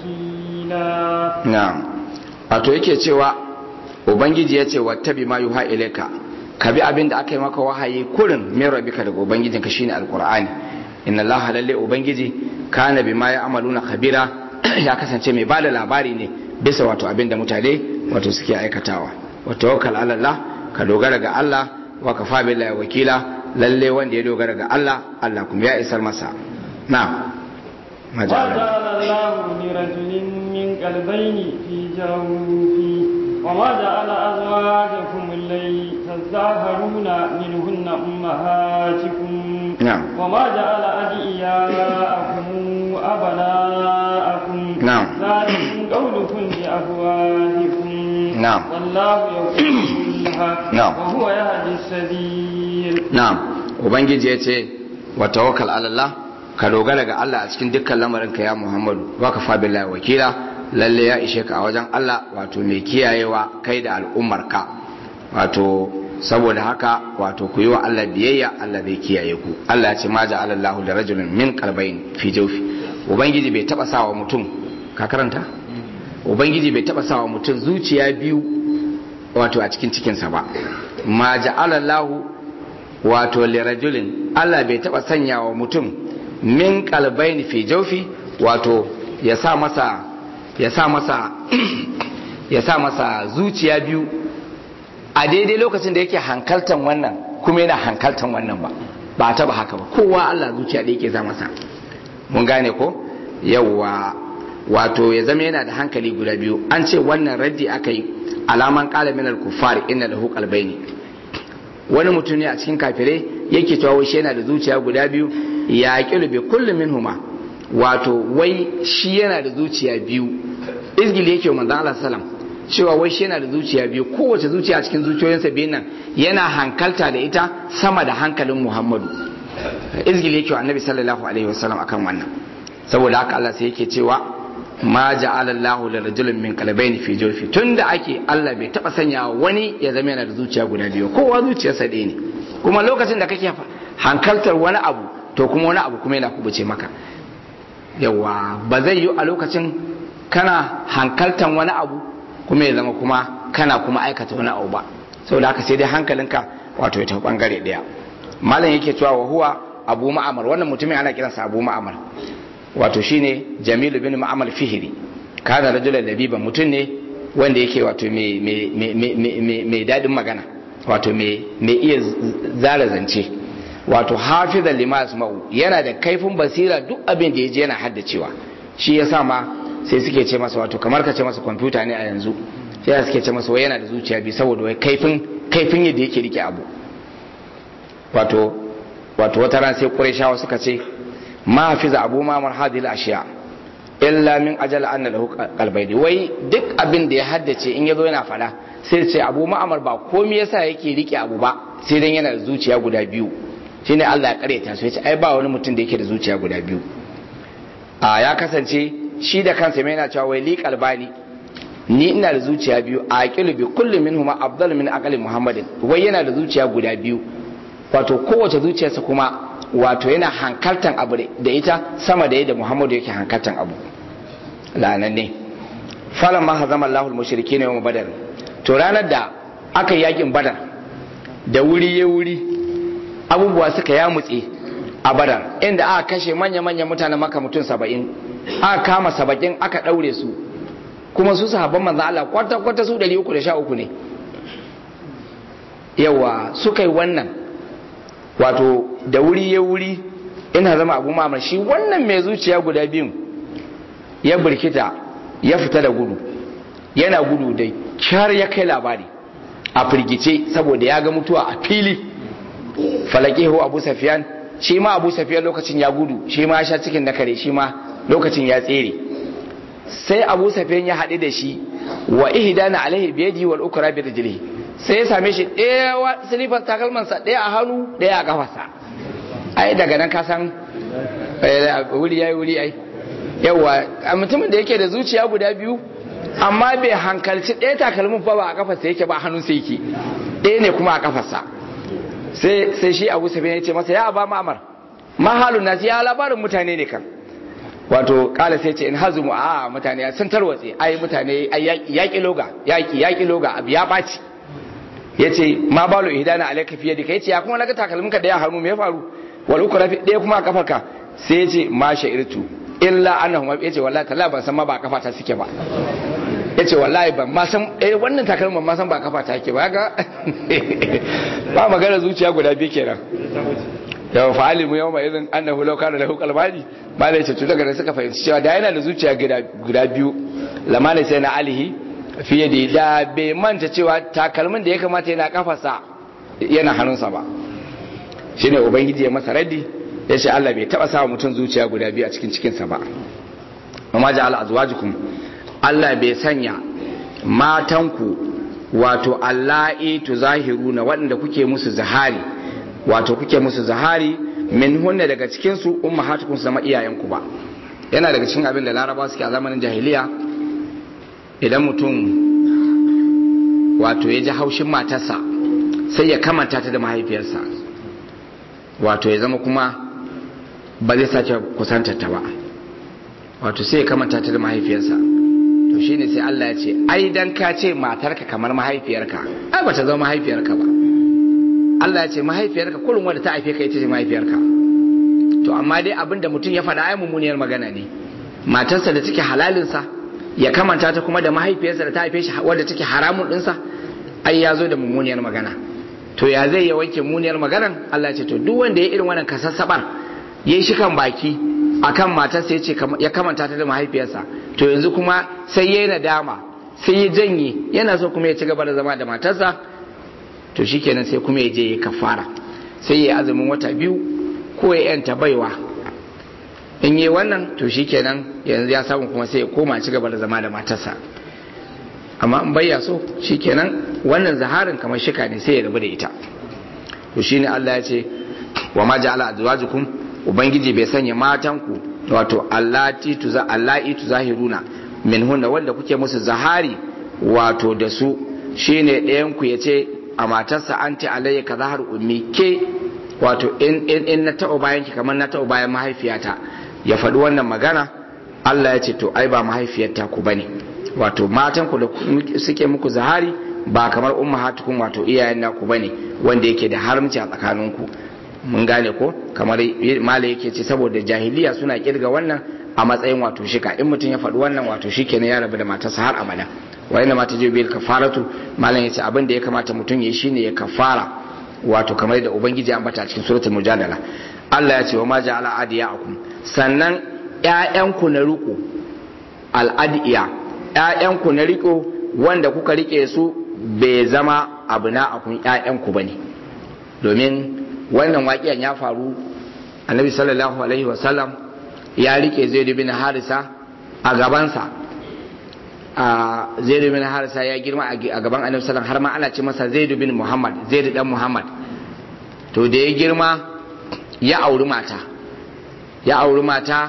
وكيلا na'am wato yake cewa ubangiji ya ce wattabi ma yuha ilaika ka bi abin da aka yi maka wahayi kurin min rabbika daga ubangijinka shine alqur'ani inna allaha lalle ubangiji kana bima ya'maluna khabira ya kasance mai bada labari ne bisa wato abin da mutane wato suke aikatawa wa tawakkal ala allah ka dogara ga allah wa kafa billahi wakila lalle wanda ya dogara ga allah allah kuma ya isar masa na'am ma ja'ala وجعل الله لرجل من قلبين في جوفه وما جعل أزواجكم الليل تزدهرون منهن أمهاتكم نعم. وما جعل أدعياءكم أبناءكم نعم. ذلكم قولكم بأفواهكم نعم. والله يقول الحق نعم. وهو يهدي السبيل na'am ubangiji ya ce wa tawakkal ala Allah ka dogara ga Allah a cikin dukkan lamarinka ya Muhammadu wa ka fa billahi wakila lalle ya ishe ka a wajen Allah wato mai kiyayewa kai da al'ummarka wato saboda haka wato ku yi wa Allah biyayya Allah zai kiyaye ku Allah ya ce ma ja'ala Allahu da rajulin min qalbayn fi jawfi ubangiji bai taba sawa mutum ka karanta ubangiji bai taba sawa mutum zuciya biyu wato a cikin cikinsa ba ma ja'ala Allahu wato lirajulin Allah bai taba sanya wa mutum min kalbaini fi jaufi wato ya sa masa ya sa masa ya sa masa zuciya biyu a daidai lokacin da yake hankaltan wannan kuma yana hankaltan wannan ba ba taba haka ba kowa Allah zuciya da yake za masa mun gane ko yawwa wato ya zama yana da hankali guda biyu an ce wannan raddi aka yi alaman qala min al-kuffar inna lahu qalbayni wani mutum ne a cikin kafirai yake cewa wai shi yana da zuciya guda biyu ya kilu bi kullu minhuma wato wai shi yana da zuciya biyu izgili yake wa manzon Allah sallam cewa wai shi yana da zuciya biyu kowace zuciya a cikin zuciyoyinsa biyun nan yana hankalta da ita sama da hankalin Muhammadu izgili yake wa annabi sallallahu alaihi wasallam akan wannan saboda haka Allah sai yake cewa ma ja'ala Allahu li rajulin min qalbayni fi jawfi tunda ake Allah bai taba sanya wani ya zama yana da zuciya guda biyu kowa zuciyarsa ɗaya ne kuma lokacin da kake hankaltar wani abu to kuma wani abu kuma yana kubuce maka yawa ba zai yi a lokacin kana hankaltan wani abu kuma ya zama kuma kana kuma aikata wani abu ba saboda haka sai dai hankalinka wato ya tafi bangare daya malam yake cewa wa huwa abu ma'amar wannan mutumin ana kiransa abu ma'amar wato shine jamilu bin ma'amar fihiri kana rajulan labiban mutum ne wanda yake wato mai daɗin magana wato mai iya zara zance wato hafizan lima yasma'u yana da kaifin basira duk abin da ya je yana haddacewa shi ya sa ma sai suke ce masa wato kamar ka ce masa kwamfuta ne a yanzu sai suke ce masa wai yana da zuciya bi saboda wai kaifin kaifin yadda yake rike abu wato wato wata ran sai qurayshawa suka ce ma hafiza abu mamar hadil ashiya illa min ajal anna lahu qalbayni wai duk abin da ya haddace in yazo yana fada sai ce abu ma'amar ba komai yasa yake rike abu ba sai dan yana da zuciya guda biyu shine Allah ya kareta su yace ai ba wani mutum da yake da zuciya guda biyu a ya kasance shi da kansa mai yana cewa wai li qalbani ni ina da zuciya biyu a aqilu bi kulli minhuma afdal min aqli muhammadin wai yana da zuciya guda biyu wato kowace zuciyarsa kuma wato yana hankaltan abu da ita sama da yadda muhammadu yake hankaltan abu lanan ne falan ma hazama allahul mushriki ne badar to ranar da aka yakin badar da wuri ya wuri abubuwa suka ya mutse a badar inda aka kashe manya-manyan mutanen maka mutum saba'in aka kama saba'in aka ɗaure su kuma su sahabban manzan Allah kwata-kwata su 313 ne yawa suka yi wannan wato da wuri ya wuri ina zama abu mamar shi wannan mai zuciya guda biyun ya birkita ya fita da gudu yana gudu da kyar ya kai labari a firgice saboda ya ga mutuwa a fili falakehu abu safiyan shi ma abu safiyan lokacin ya gudu shi ma ya sha cikin na kare shi ma lokacin ya tsere sai abu safiyan ya haɗu da shi wa ihdana alaihi biyadi wal ukra bi rijlihi sai ya same shi ɗaya wa silifar takalmansa ɗaya a hannu ɗaya a kafarsa ai daga nan ka san wuri yayi wuri ai yawa a mutumin da yake da zuciya guda biyu amma bai hankalci ɗaya takalmin ba ba a kafarsa yake ba hannun sai yake ɗaya ne kuma a kafarsa sai sai shi abu sabi ya ce masa ya ba ma'amar mahalun nasi ya labarin mutane ne kan wato kala sai ce in hazumu a mutane sun tarwatse ai mutane yaƙi loga yaƙi yaƙi loga abu ya ɓaci ya ce ma balo ihdana alayka fiye da kai ce ya kuma naga takalmin ka daya hannu me ya faru wal ukra fi daya kuma a kafarka sai ya ce ma sha'irtu illa annahu ya ce wallahi talla ban san ma ba kafa ta suke ba ya ce wallahi ban ma san eh wannan takalmin ban ma san ba kafa ta yake ba ga ba magana zuciya guda biyu kenan yau fa'ali mu yawma idan annahu law kana lahu qalbani ba da ce to daga suka fahimci cewa da yana da zuciya guda biyu lamana sai na alihi fiye da da bai manta cewa takalmin da ya kamata yana kafarsa yana hannunsa ba shine ubangiji ya masa raddi ya ce Allah bai taba sa mutum zuciya guda biyu a cikin cikinsa ba amma ja'ala azwajukum Allah bai sanya matanku wato allahi tuzahiruna waɗanda kuke musu zahari wato kuke musu zahari min hunna daga cikin su ummahatukum zama iyayenku ba yana daga cikin abin da laraba suke a zamanin jahiliya idan mutum wato ya ji haushin matarsa sai ya kamanta ta da mahaifiyarsa wato ya zama kuma ba zai sake kusantar ta ba wato sai ya kamanta ta da mahaifiyarsa to shine sai Allah ya ce ai dan ka ce matarka kamar mahaifiyarka ai ba ta zama mahaifiyarka ba Allah ya ce mahaifiyarka kullum wanda ta haife ka ita ce mahaifiyarka to amma dai abin da mutum ya faɗa ai mummuniyar magana ne matarsa da take halalinsa ya kamanta ta kuma da mahaifiyarsa da ta haife shi wadda take haramun ɗinsa ai ya zo da mummuniyar magana to ya zai ya wanke muniyar maganan Allah ya ce to duk wanda ya irin wannan kasassabar ya yi shi kan baki akan matarsa ya ce ya kamanta ta da mahaifiyarsa to yanzu kuma sai ya yi nadama sai ya janye yana so kuma ya ci gaba da zama da matarsa to shikenan sai kuma ya je ya kafara sai ya yi azumin wata biyu ko ya yanta baiwa in yi wannan to shikenan yanzu ya samu kuma sai ya koma ci gaba da zama da matarsa amma in bayya so shikenan wannan zaharin kamar shika ne sai ya rabu da ita to shine Allah ya ce wa ma ja'ala azwajukum ubangiji bai sanya matanku wato allati tuza allati tuzahiruna minhunna wanda kuke musu zahari wato da su shine ɗayan ku yace a matarsa anti alayya ka zahar ummi ke wato in in, in na taɓa bayan ki kamar na taɓa bayan mahaifiyata ya faɗi wannan magana Allah ya ce to ai ba mahaifiyarta ku bane wato matan ku da suke muku zahari ba kamar ummahatukum wato iyayen naku bane wanda yake da haramci a tsakaninku mun gane ko kamar mala yake ce saboda jahiliya suna kirga wannan a matsayin wato shika in mutum ya faɗi wannan wato shi kenan ya rabu da matarsa har abada wa inna mata je bil kafaratu malam yace abin da ya kamata mutum ya shine ya kafara wato kamar da ubangiji ya ambata cikin suratul mujadala Allah ya ce wa ma ja'ala adiyakum sannan ƴaƴanku na riko al'adiya ƴaƴanku na riko wanda kuka rike su bai zama abu na akun ƴaƴanku bane domin wannan waƙiyan ya faru annabi sallallahu alaihi wasallam ya rike zaidu bin harisa a gabansa a zaidu bin harisa ya girma a gaban annabi sallallahu har ma ana ce masa zaidu bin muhammad zaidu dan muhammad to da ya girma ya auri mata ya auri mata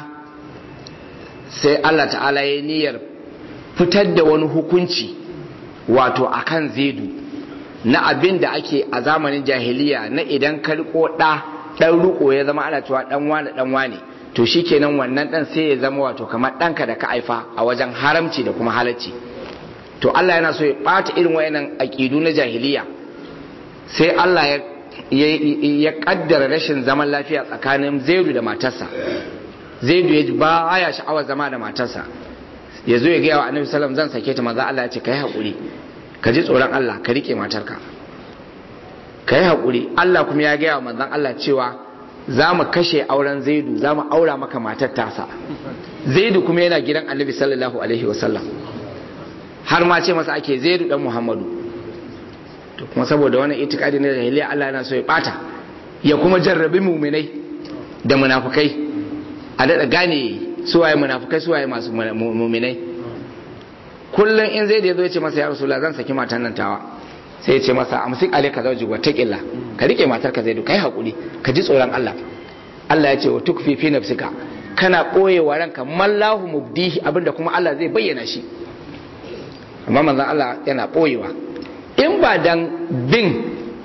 sai allah ta'ala ya niyyar fitar da wani hukunci wato akan zaidu na abin da ake a zamanin jahiliya na idan ka riko ɗa ɗan riko ya zama ana cewa ɗan wane ɗan wane to shikenan wannan ɗan sai ya zama wato kamar ɗanka da ka haifa a wajen haramci da kuma halacci to Allah yana so ya ɓata irin wayannan aƙidu na jahiliya sai Allah ya ya kaddara rashin zaman lafiya tsakanin Zaidu da matarsa Zaidu ya ba ya sha'awar zama da matarsa ya zo ya gaya wa Annabi sallallahu zan sake ta manzo Allah ya ce kai haƙuri ka ji tsoron Allah ka rike matarka ka yi haƙuri Allah kuma ya gaya wa manzon Allah cewa za mu kashe auren zaidu za mu aura maka matar tasa zaidu kuma yana gidan annabi sallallahu alaihi wasallam har ma ce masa ake zaidu dan muhammadu to kuma saboda wannan itikadi na jahiliya Allah yana so ya bata ya kuma jarrabi muminai da munafukai a daɗa gane suwaye munafukai suwaye masu muminai kullum in zai da ya zo ya ce masa ya rasulullah zan saki matan nan tawa sai ya ce masa amsik alayka zawji wa taqilla ka rike matar ka zaidu kai hakuri ka ji tsoron Allah Allah ya ce wa tukfi fi nafsika kana boyewa ranka mallahu mubdihi abinda kuma Allah zai bayyana shi amma manzon Allah yana boyewa in ba dan bin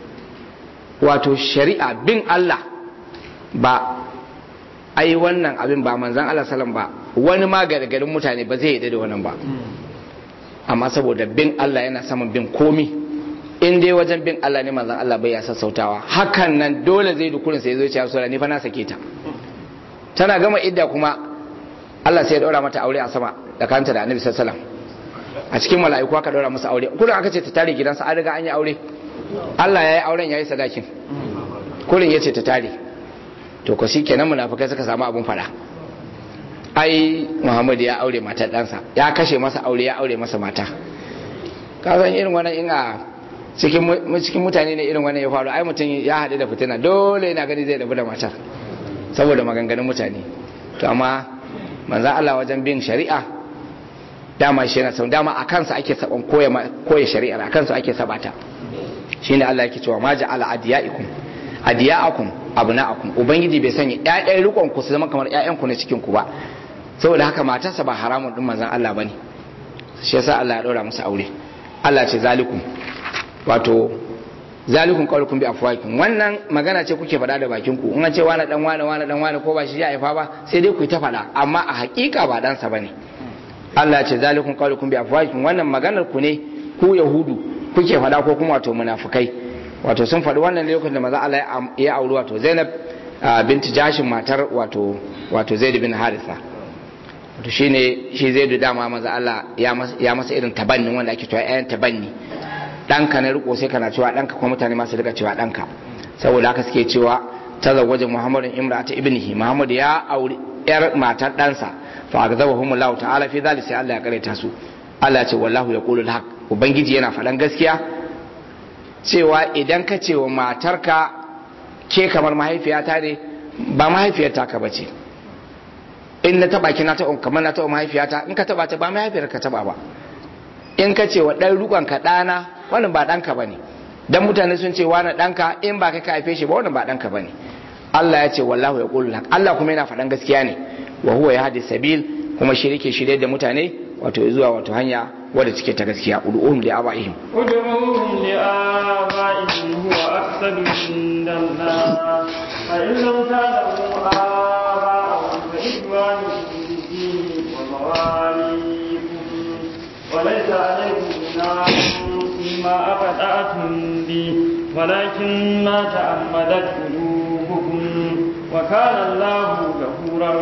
wato shari'a bin Allah ba ai wannan abin ba manzon Allah sallam ba wani ma gargarin mutane ba zai yi da wannan ba amma saboda bin Allah yana saman bin komi in dai wajen bin Allah ne manzon Allah bai ya sassautawa hakan nan dole zai dukurin sai zo ya ce ni fa na sake ta tana gama idda kuma Allah sai ya daura mata aure a sama da kanta da Annabi sallallahu alaihi wasallam a cikin mala'iku aka daura masa aure kullum aka ce ta tare gidansa an riga an yi aure Allah ya yi auren ya yi sadakin kullum ya ce ta tare to ko shikenan munafikai suka samu abun fada ai Muhammad ya aure matar ɗansa ya kashe masa aure ya aure masa mata ka san irin wannan in a cikin mutane ne irin wannan ya faru ai mutum ya haɗu da fitina dole yana gani zai rabu da matar saboda maganganun mutane to amma manzan Allah wajen bin shari'a dama shi yana sau dama a kansa ake saban koya shari'ar a kansa ake sabata shine Allah yake cewa ma ja'ala adiyaikum adiyaakum abnaakum ubangiji bai sanya ƴaƴan rikon ku su zama kamar ƴaƴan ku na cikin ku ba saboda haka matarsa ba haramun din manzan Allah bane shi yasa Allah ya ɗora musu aure Allah ce zalikum wato zalikun qaulukum bi afwahikum wannan magana ce kuke faɗa da bakin ku in an ce wani dan wani wani dan wani ko ba shi ya haifa ba sai dai ku ta faɗa amma a hakika ba dan sa bane Allah ya ce zalikun qaulukum bi afwahikum wannan maganar ku ne ku yahudu kuke faɗa ko kuma wato munafikai wato sun faɗi wannan ne lokacin da maza Allah ya auri wato Zainab binti Jashin matar wato wato Zaid bin Haritha wato shine shi Zaid dama maza Allah ya masa irin tabannin wanda ake cewa ƴaƴan tabanni ɗanka na riko sai kana cewa ɗanka kuma mutane masu rika cewa ɗanka saboda haka suke cewa ta zawaje muhammadin imrata ibnihi muhammad ya auri yar matar ɗansa fa agzabahum Allah ta'ala fi zalika sai Allah ya kareta su Allah ce wallahu yaqulu al-haq ubangiji yana faɗan gaskiya cewa idan ka ce wa matarka ke kamar mahaifiyata ne ba mahaifiyarta ka bace in na taba ki na taba kamar na taba mahaifiyata in ka taba ta ba mahaifiyar ka taba ba in ka ce wa ɗan rukon ka ɗana wannan ba ɗanka ba ne don mutane sun ce wani ɗanka in ba kai ka haife shi ba wannan ba ɗanka ba ne Allah ya ce wallahu yaqulu haq Allah kuma yana faɗan gaskiya ne wa huwa yahdi sabil kuma shi yake shirye da mutane wato zuwa wato hanya wadda take ta gaskiya ud'uhum li abaihim ادعوهم لآبائهم هو أقصد عند الله فإن لم تعلموا آباءهم فإخوانكم في الدين ومواليكم وليس عليكم جناح فيما أخطأتم به ولكن ما تعمدت قلوبكم وكان الله غفورا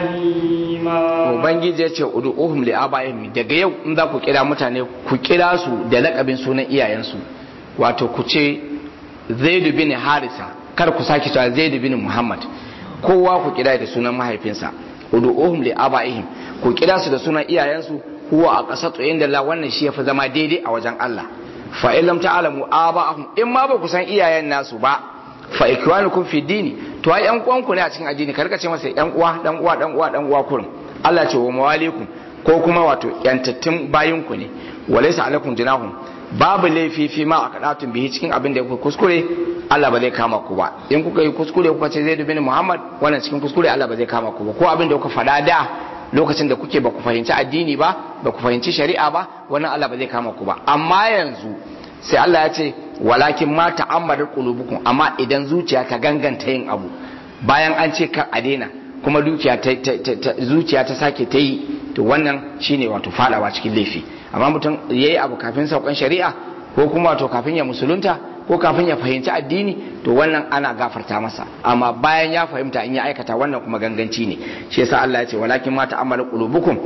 رحيما ubangiji ya ce ud'uhum li abaihim daga yau in za ku kira mutane ku kira su da lakabin sunan iyayensu wato ku ce Zaid bin Harisa kar ku sake cewa Zaid bin Muhammad kowa ku kira da sunan mahaifinsa ud'uhum li abaihim ku kira su da sunan iyayensu huwa a qasatu inda Allah wannan shi yafi zama daidai a wajen Allah fa in lam ta'lamu aba'ahum in ma ba ku san iyayen nasu ba fa ikwanukum fi dini to ai yan uwanku ne a cikin addini ka rika ce masa yan uwa dan uwa dan uwa dan uwa kurin Allah ce wa mawalikum ko kuma wato yantattun bayinku ne walaysa alaikum junahum babu laifi fi ma akadatun bihi cikin abin da kuka kuskure Allah ba zai kama ku ba in kuka yi kuskure kuka ce Zaid bin Muhammad wannan cikin kuskure Allah ba zai kama ku ba ko abin da kuka faɗa da lokacin da kuke ba ku fahimci addini ba ba ku fahimci shari'a ba wannan Allah ba zai kama ku ba amma yanzu sai Allah ya ce walakin ma ta'ammadar qulubukum amma idan zuciya ta ganganta yin abu bayan an ce ka a daina kuma dukiya ta, zuciya ta sake ta yi to wannan shine wato fadawa cikin laifi amma mutum yayi abu kafin saukan shari'a ko kuma wato kafin ya musulunta ko kafin ya fahimci addini to wannan ana gafarta masa amma bayan ya fahimta in ya aikata wannan kuma ganganci ne shi yasa Allah ya ce walakin ma ta'ammalu qulubukum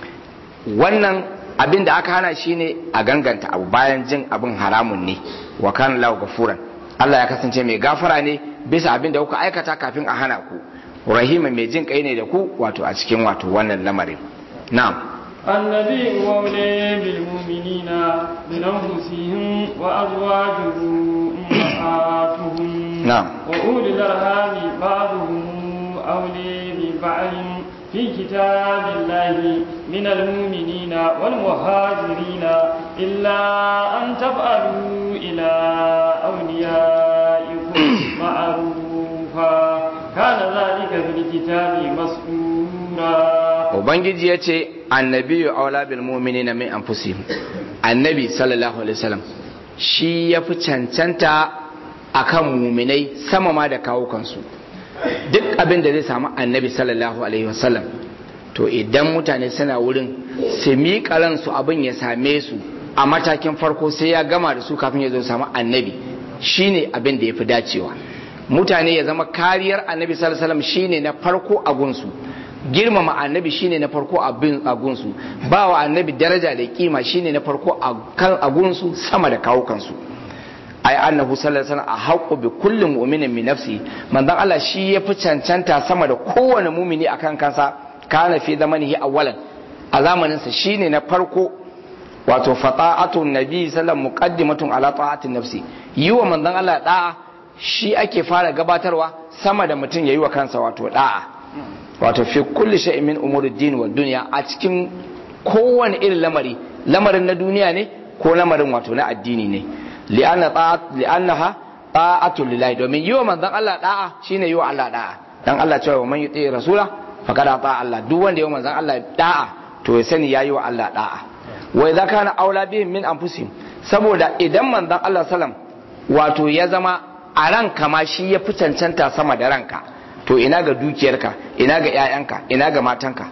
wannan abin da aka hana shi ne a ganganta abu bayan jin abin haramun ne wa kana lahu gafuran Allah ya kasance mai gafara ne bisa abin da kuka aikata kafin a hana ku rahima mai jin kai ne da ku wato a cikin wato wannan lamarin na'am النبي أولي بالمؤمنين من أنفسهم وأزواجه أمهاتهم نعم وأولي الأرحام بعضهم أولي ببعض في كتاب الله من المؤمنين والمهاجرين إلا أن تفعلوا إلى أوليائكم معروفا كان ذلك في الكتاب مسؤولا ubangiji ya ce annabi aula bil mu'minina min anfusihim annabi sallallahu alaihi wasallam shi ya fi cancanta akan muminai sama ma da kawo kansu duk abin da zai samu annabi sallallahu alaihi wasallam to idan mutane suna wurin su miƙa ransu abin ya same su a matakin farko sai ya gama da su kafin ya zo samu annabi shine abin da ya fi dacewa mutane ya zama kariyar annabi sallallahu alaihi wasallam shine na farko a gunsu girmama annabi shine na farko abin agunsu ba wa annabi daraja da kima shine na farko kan agunsu sama da kawo kansu ai annahu sallallahu alaihi wasallam a haqqu bi kulli mu'minin min nafsi manzon Allah shi ya fi cancanta sama da kowane mumini akan kansa kana fi zamanihi awwalan a zamanin sa shine na farko wato fata'atu nabi sallallahu muqaddimatun ala ta'atin nafsi yi wa manzon Allah da'a shi ake fara gabatarwa sama da mutum yayi wa kansa wato da'a wato fi kulli shay'in min umuri din wa dunya a cikin kowane irin lamari lamarin na duniya ne ko lamarin wato na addini ne li'anna ta'at li'annaha ta'atu lillahi domin yiwa manzon Allah da'a shine yiwa Allah da'a dan Allah cewa man yuti rasula faqad ata Allah duk wanda yiwa manzon Allah da'a to ya sani yayi wa Allah da'a wa idza kana aula bihim min anfusihim saboda idan manzon Allah sallam wato ya zama a ranka ma shi ya fi cancanta sama da ranka to ina ga dukiyarka ina ga 'ya'yanka ina ga matanka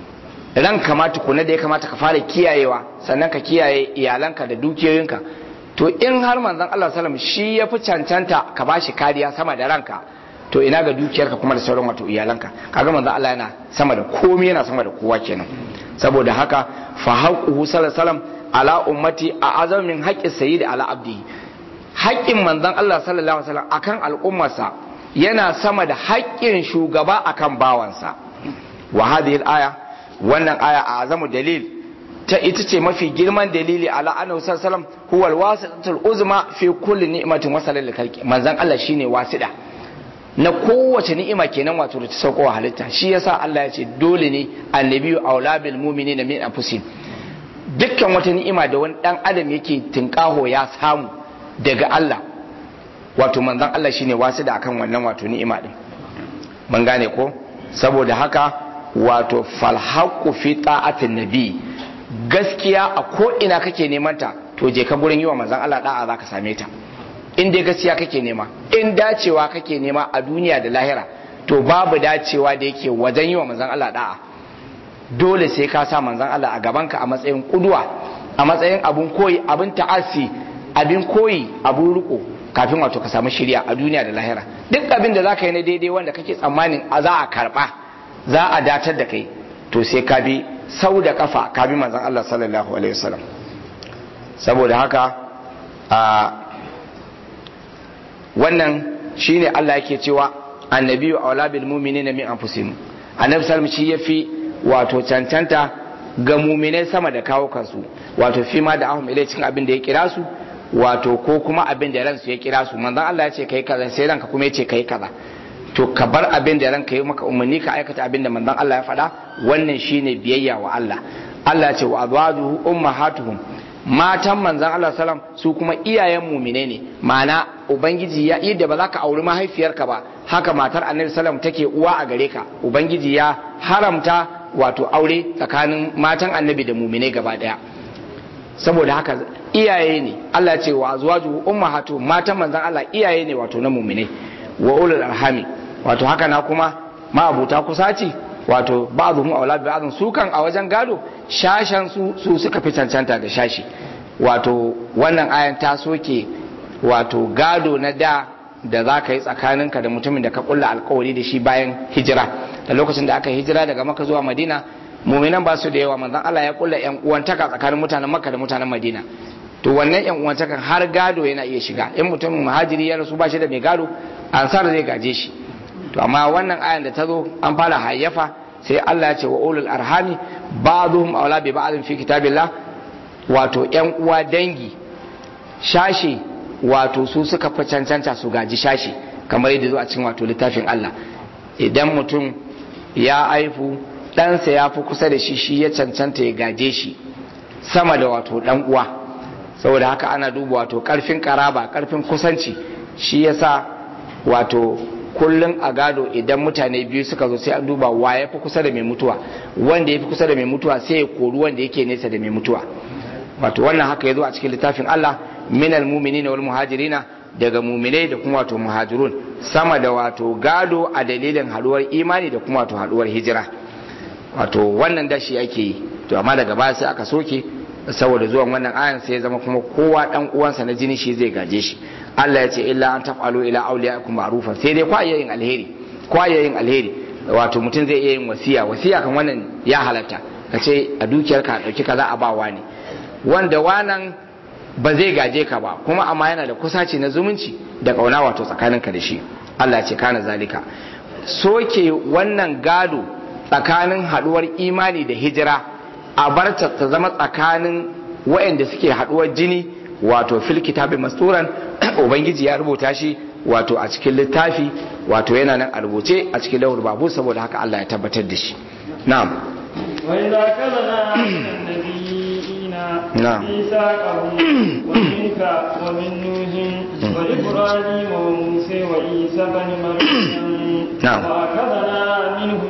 ranka ma tukuna da ya kamata ka fara kiyayewa sannan ka kiyaye iyalanka da dukiyoyinka to in har manzon Allah sallam shi ya fi cancanta ka bashi kariya sama da ranka to ina ga dukiyarka kuma da sauran wato iyalanka kaga manzon Allah yana sama da komai yana sama da kowa kenan saboda haka fa haqquhu sallallahu alaihi ala ummati a azamin haqqi sayyid ala abdi haƙƙin manzon Allah sallallahu alaihi wasallam akan al'ummarsa yana sama da haƙƙin shugaba akan bawansa wa hadhihi aya wannan aya a azamu dalil ta ita ce mafi girman dalili ala annahu sallallahu alaihi wasallam huwa alwasitatul uzma fi kulli ni'matin wasala lil khalqi manzon Allah shine wasida na kowace ni'ima kenan wato da ta sauko wa halitta shi yasa Allah ya ce dole ne annabiyu aula bil mu'minina min anfusihim dukkan wata ni'ima da wani dan adam yake tinkaho ya samu daga Allah wato manzon Allah shine wasida akan wannan wato ni'ima din mun gane ko saboda haka wato falhaku fi ta'atin nabi gaskiya a ko ina kake neman ta to je ka gurin yi wa manzon Allah da'a zaka same ta in dai gaskiya kake nema in dacewa kake nema a duniya da lahira to babu dacewa da yake wajen yi wa manzon Allah da'a dole sai ka sa manzon Allah a gabanka a matsayin kuduwa a matsayin abun koyi abin ta'asi abin koyi abun riko kafin wato ka samu shirya a duniya da lahira duk abin da zaka yi na daidai wanda kake tsammanin a za a karba za a datar da kai to sai ka bi sau da kafa ka bi manzon Allah sallallahu alaihi wasallam saboda haka a wannan shine Allah yake cewa annabiyu aula bil mu'minina min anfusihim annabi sallallahu shi yafi wato cancanta ga mu'minai sama da kawo kansu wato fi ma da ahum ilai cikin abin da ya kira su wato ko kuma abin da ransu ya kira su manzon Allah ya ce kai kaza sai ranka kuma ya ce kai kaza to ka bar abin da ranka yi maka umarni ka aikata abin da manzon Allah ya faɗa wannan shine biyayya wa Allah Allah ce wa azwajuhu ummahatuhum matan manzon Allah sallam su kuma iyayen mumine ne ma'ana ubangiji ya yadda ba za ka auri mahaifiyarka ba haka matar annabi sallam take uwa a gare ka ubangiji ya haramta wato aure tsakanin matan annabi da mumine gaba daya saboda haka iyaye ne Allah ce wa azwajuhu ummahatuhum matan manzon Allah iyaye ne wato na mumine wa ulul arhami wato haka na kuma ma'abuta kusaci wato ba'dhum aula bi ba'dhum su kan a wajen gado shashan su su suka fi cancanta da shashi wato wannan ayan ta soke wato gado na da da za ka yi tsakaninka da mutumin da ka kulla alkawari da shi bayan hijira da lokacin da aka hijira daga maka zuwa madina muminan ba su da yawa manzon Allah ya kulla yan uwantaka tsakanin mutanen makka da mutanen madina to wannan yan uwantakan har gado yana iya shiga in mutumin muhajiri ya rasu ba shi da mai gado ansar zai gaje shi to amma wannan ayan da ta zo an fara hayyafa sai Allah ya ce wa ulul arhami ba'dhum awla bi ba'dhin fi kitabillah wato yan uwa dangi shashi wato su suka fi cancanta su gaji shashi kamar yadda zo a cikin wato littafin Allah idan mutum ya aifu ɗansa ya fi kusa da shi shi ya cancanta ya gaje shi sama da wato ɗan uwa saboda haka ana duba wato ƙarfin ƙaraba ƙarfin kusanci shi yasa wato kullum a gado idan mutane biyu suka zo sai an duba wa ya fi kusa da mai mutuwa wanda ya fi kusa da mai mutuwa sai ya kori wanda yake nesa da mai mutuwa wato wannan haka ya zo a cikin littafin Allah minal muminina wal muhajirina daga muminai da kuma wato muhajirun sama da wato gado a dalilin haduwar imani da kuma wato haduwar hijira wato wannan dashi ake yi to amma daga baya sai aka soke saboda zuwan wannan ayan sai ya zama kuma kowa dan uwansa na jini shi zai gaje shi Allah ya ce illa an taf'alu ila awliyaikum ma'rufa sai dai kwa yin alheri kwa yin alheri wato mutum zai iya yin wasiya wasiya kan wannan ya halatta ka ce a dukiyarka a dauki kaza a ba wani wanda wanan ba zai gaje ka ba kuma amma yana da kusaci na zumunci da kauna wato tsakaninka da shi Allah ce kana zalika soke wannan gado tsakanin haduwar imani da hijira a bar ta zama tsakanin waɗanda suke haduwar jini wato fil kitabi masturan ubangiji ya rubuta shi wato a cikin littafi wato yana nan a rubuce a cikin lawul babu saboda haka Allah ya tabbatar da shi na'am وإذا كذنا من النبيين نعم. ميثاقهم ومنك ومن نوح وإبراهيم وموسى وعيسى بن مريم نعم. وأخذنا منهم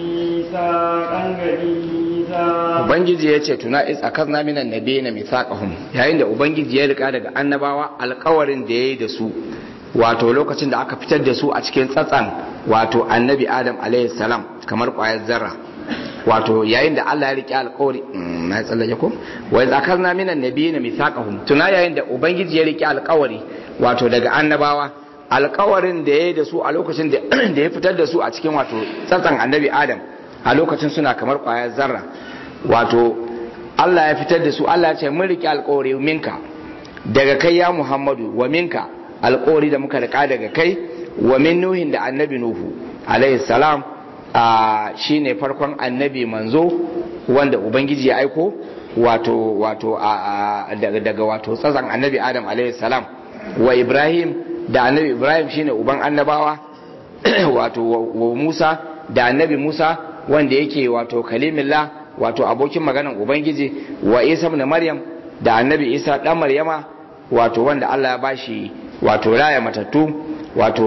ميثاقا غليظا ubangiji ya ce tuna is akazna minan nabiyina mithaqahum yayin da ubangiji ya rika daga annabawa alkawarin da yayi da su wato lokacin da aka fitar da su a cikin tsatsan wato annabi adam alaihi salam kamar kwayar zarra wato yayin da Allah ya rike alkawari Mm, na tsallake ko wa iz akazna minan nabiyina mithaqahum tuna yayin da ubangiji ya rike alkawari wato daga annabawa alkawarin da yayi da su a lokacin da da ya fitar da su a cikin wato tsatsan annabi adam a lokacin suna kamar kwayar zarra wato Allah ya fitar da su Allah ya ce mun rike alkawari minka daga kai ya Muhammadu wa minka alkawari da muka rika daga kai wa min nuhin da annabi nuhu alaihi salam a shine farkon annabi manzo wanda ubangiji ya aiko wato wato a, a- daga, daga wato tsazan annabi adam alaihi salam wa ibrahim da annabi ibrahim shine uban annabawa wato wa, wa musa da annabi musa wanda yake wato kalimillah wato abokin maganan ubangiji wa isa ibn maryam da annabi isa dan maryama wato wanda Allah ya bashi wato raya matattu wato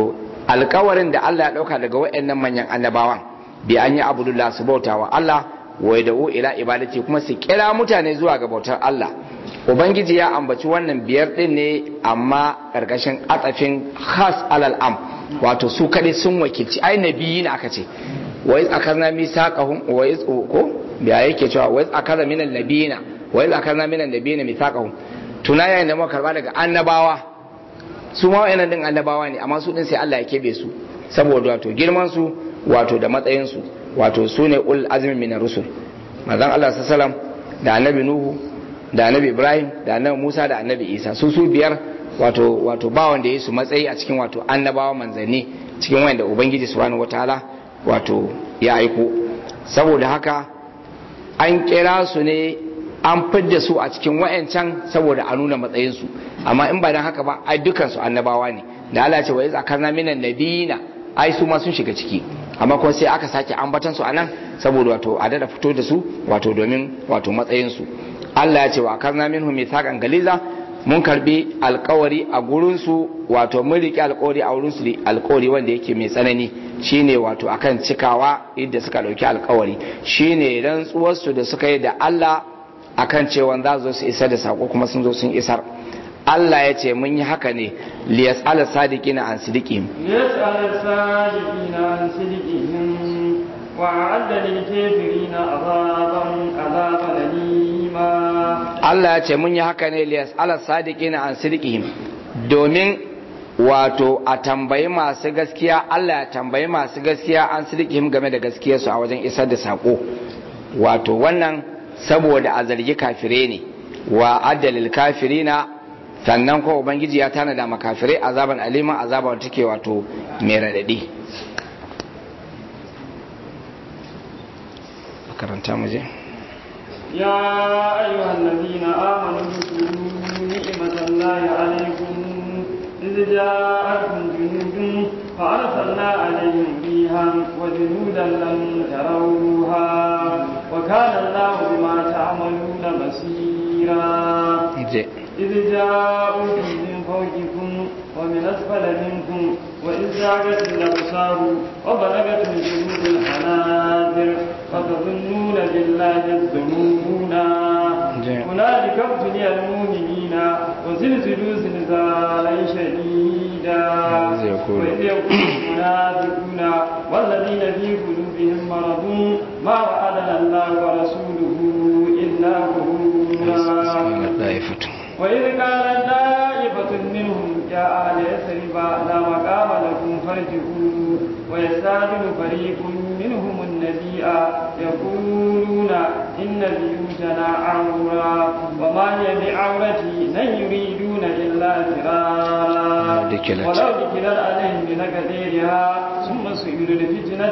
alkawarin da Allah ya dauka daga wayannan manyan annabawan bi an yi abudullah su bautawa Allah wa yad'u ila ibadati kuma su kira mutane zuwa ga bautar Allah ubangiji ya ambaci wannan biyar din ne amma karkashin atsafin khas alal am wato su kadai sun wakilci ai nabiyin aka ce wa iz akarna misaqahum wa iz ko biya yake cewa wa iz akaza minan nabiyina wa iz akarna minan nabiyina misaqahum tuna yayin da muka karba daga annabawa su ma wayannan din annabawa ne amma su din sai Allah ya kebe su saboda wato girman su wato da matsayin su wato su ne ul azmi min rusul manzon Allah sallallahu da annabi nuhu da annabi ibrahim da annabi musa da annabi isa su su biyar wato wato ba wanda ya su matsayi a cikin wato annabawa manzanni cikin wanda ubangiji subhanahu wataala wato ya aiko saboda haka an kira su ne an fidda su a cikin wayancan saboda a nuna matsayinsu amma in ba dan haka ba ai dukansu annabawa ne da Allah ce wa iz akarna minan nabiyina ai su ma sun shiga ciki amma kuma sai aka sake ambatan su anan saboda wato a dada fito da su wato domin wato matsayinsu Allah ya ce wa akarna minhum mithaqan galiza mun karbi alkawari a gurin su wato mun riki alkawari a wurin su alkawari wanda yake mai tsanani shine wato akan cikawa inda suka dauki alkawari shine rantsuwar su da suka yi da Allah akan cewa za su su isar da sako kuma sun zo sun isar Allah ya ce mun yi haka ne liyas ala sadiqina an sidiqihim liyas ala sadiqina an sidiqihim wa a'adda lil kafirina azaban azaban alima Allah ya ce mun yi haka ne liyas ala sadiqina an sidiqihim domin wato a tambayi masu gaskiya Allah ya tambayi masu gaskiya an sidiqihim game da gaskiyarsu a wajen isar da sako wato wannan saboda a zargi kafire ne wa addalil kafirina sannan ko ubangiji ya tanada makafirai azaban aliman azaba wata take wato mai radadi karanta mu je يا أيها الذين آمنوا اذكروا نعمة الله عليكم إذ جاءتكم جنود فأرسلنا عليهم ريحا وجنودا لم تروها وكان الله بما تعملون بصيرا إذ جاءوكم من فوقكم ومن أسفل منكم وإذ زاغت الأبصار وبلغت الجنود الحناجر وتظنون بالله الظنونا هنالك ابتلي المؤمنين وزلزلوا زلزالا شديدا وإذ يقول المنافقون والذين في قلوبهم مرض ما وعدنا الله ورسوله إلا غرورا وإذ قال طائفة منهم يا أهل يثرب لا مقام لكم فارجعوا ويستأذن فريق منهم النبي يقولون إن بيوتنا عورة وما هي بعورة لن يريدون إلا فرارا ولو ذكرت عليهم بنكثيرها ثم سئلوا الفتنة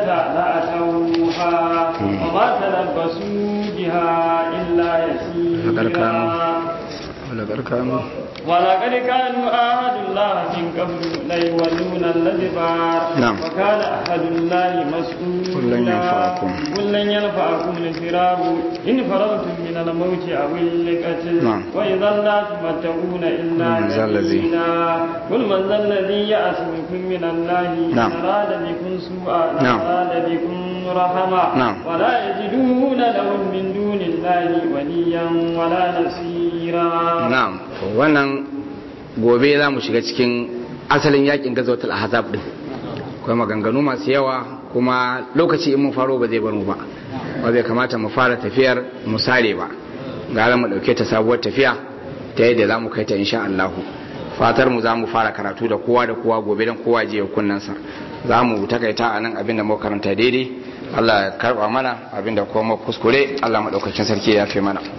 لأتوها وما تلبسوا بها إلا يسيرا ولقد كانوا ولقد كانوا عهد الله من قبل ليولون الأدبار نعم. وكان عهد الله مسؤولا قل لن ينفعكم. قل لن ينفعكم الفرار إن فررتم من الموت أو القتل نعم. وإذا لا تمتعون إلا من ذا الذي- قليلا قل من ذا الذي يعصمكم من الله نعم. إن أراد بكم سوءا نعم. أراد بكم رحمة نعم. ولا يجدون لهم من دون الله وليا ولا نصيرا na'am wannan gobe za mu shiga cikin asalin yakin gazawatul ahzab din akwai maganganu masu yawa kuma lokaci in mun faro ba zai bar mu ba ba zai kamata mu fara tafiyar mu sare ba gara mu dauke ta sabuwar tafiya ta yadda za mu kai ta insha Allah fatar mu za mu fara karatu da kowa da kowa gobe dan kowa je ya kunnansa za mu takaita a nan abinda muka karanta daidai Allah ya karba mana abinda kuma mu kuskure Allah madaukakin sarki ya fi mana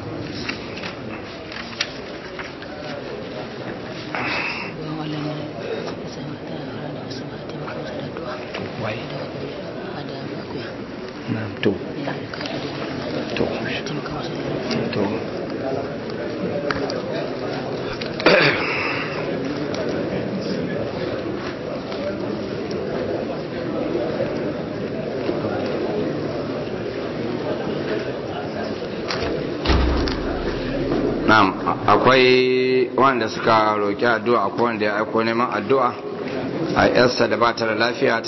na'am to to to na'am akwai wanda suka roki addu'a akwai wanda ya aiko neman addu'a a yarsa da ba ta da lafiya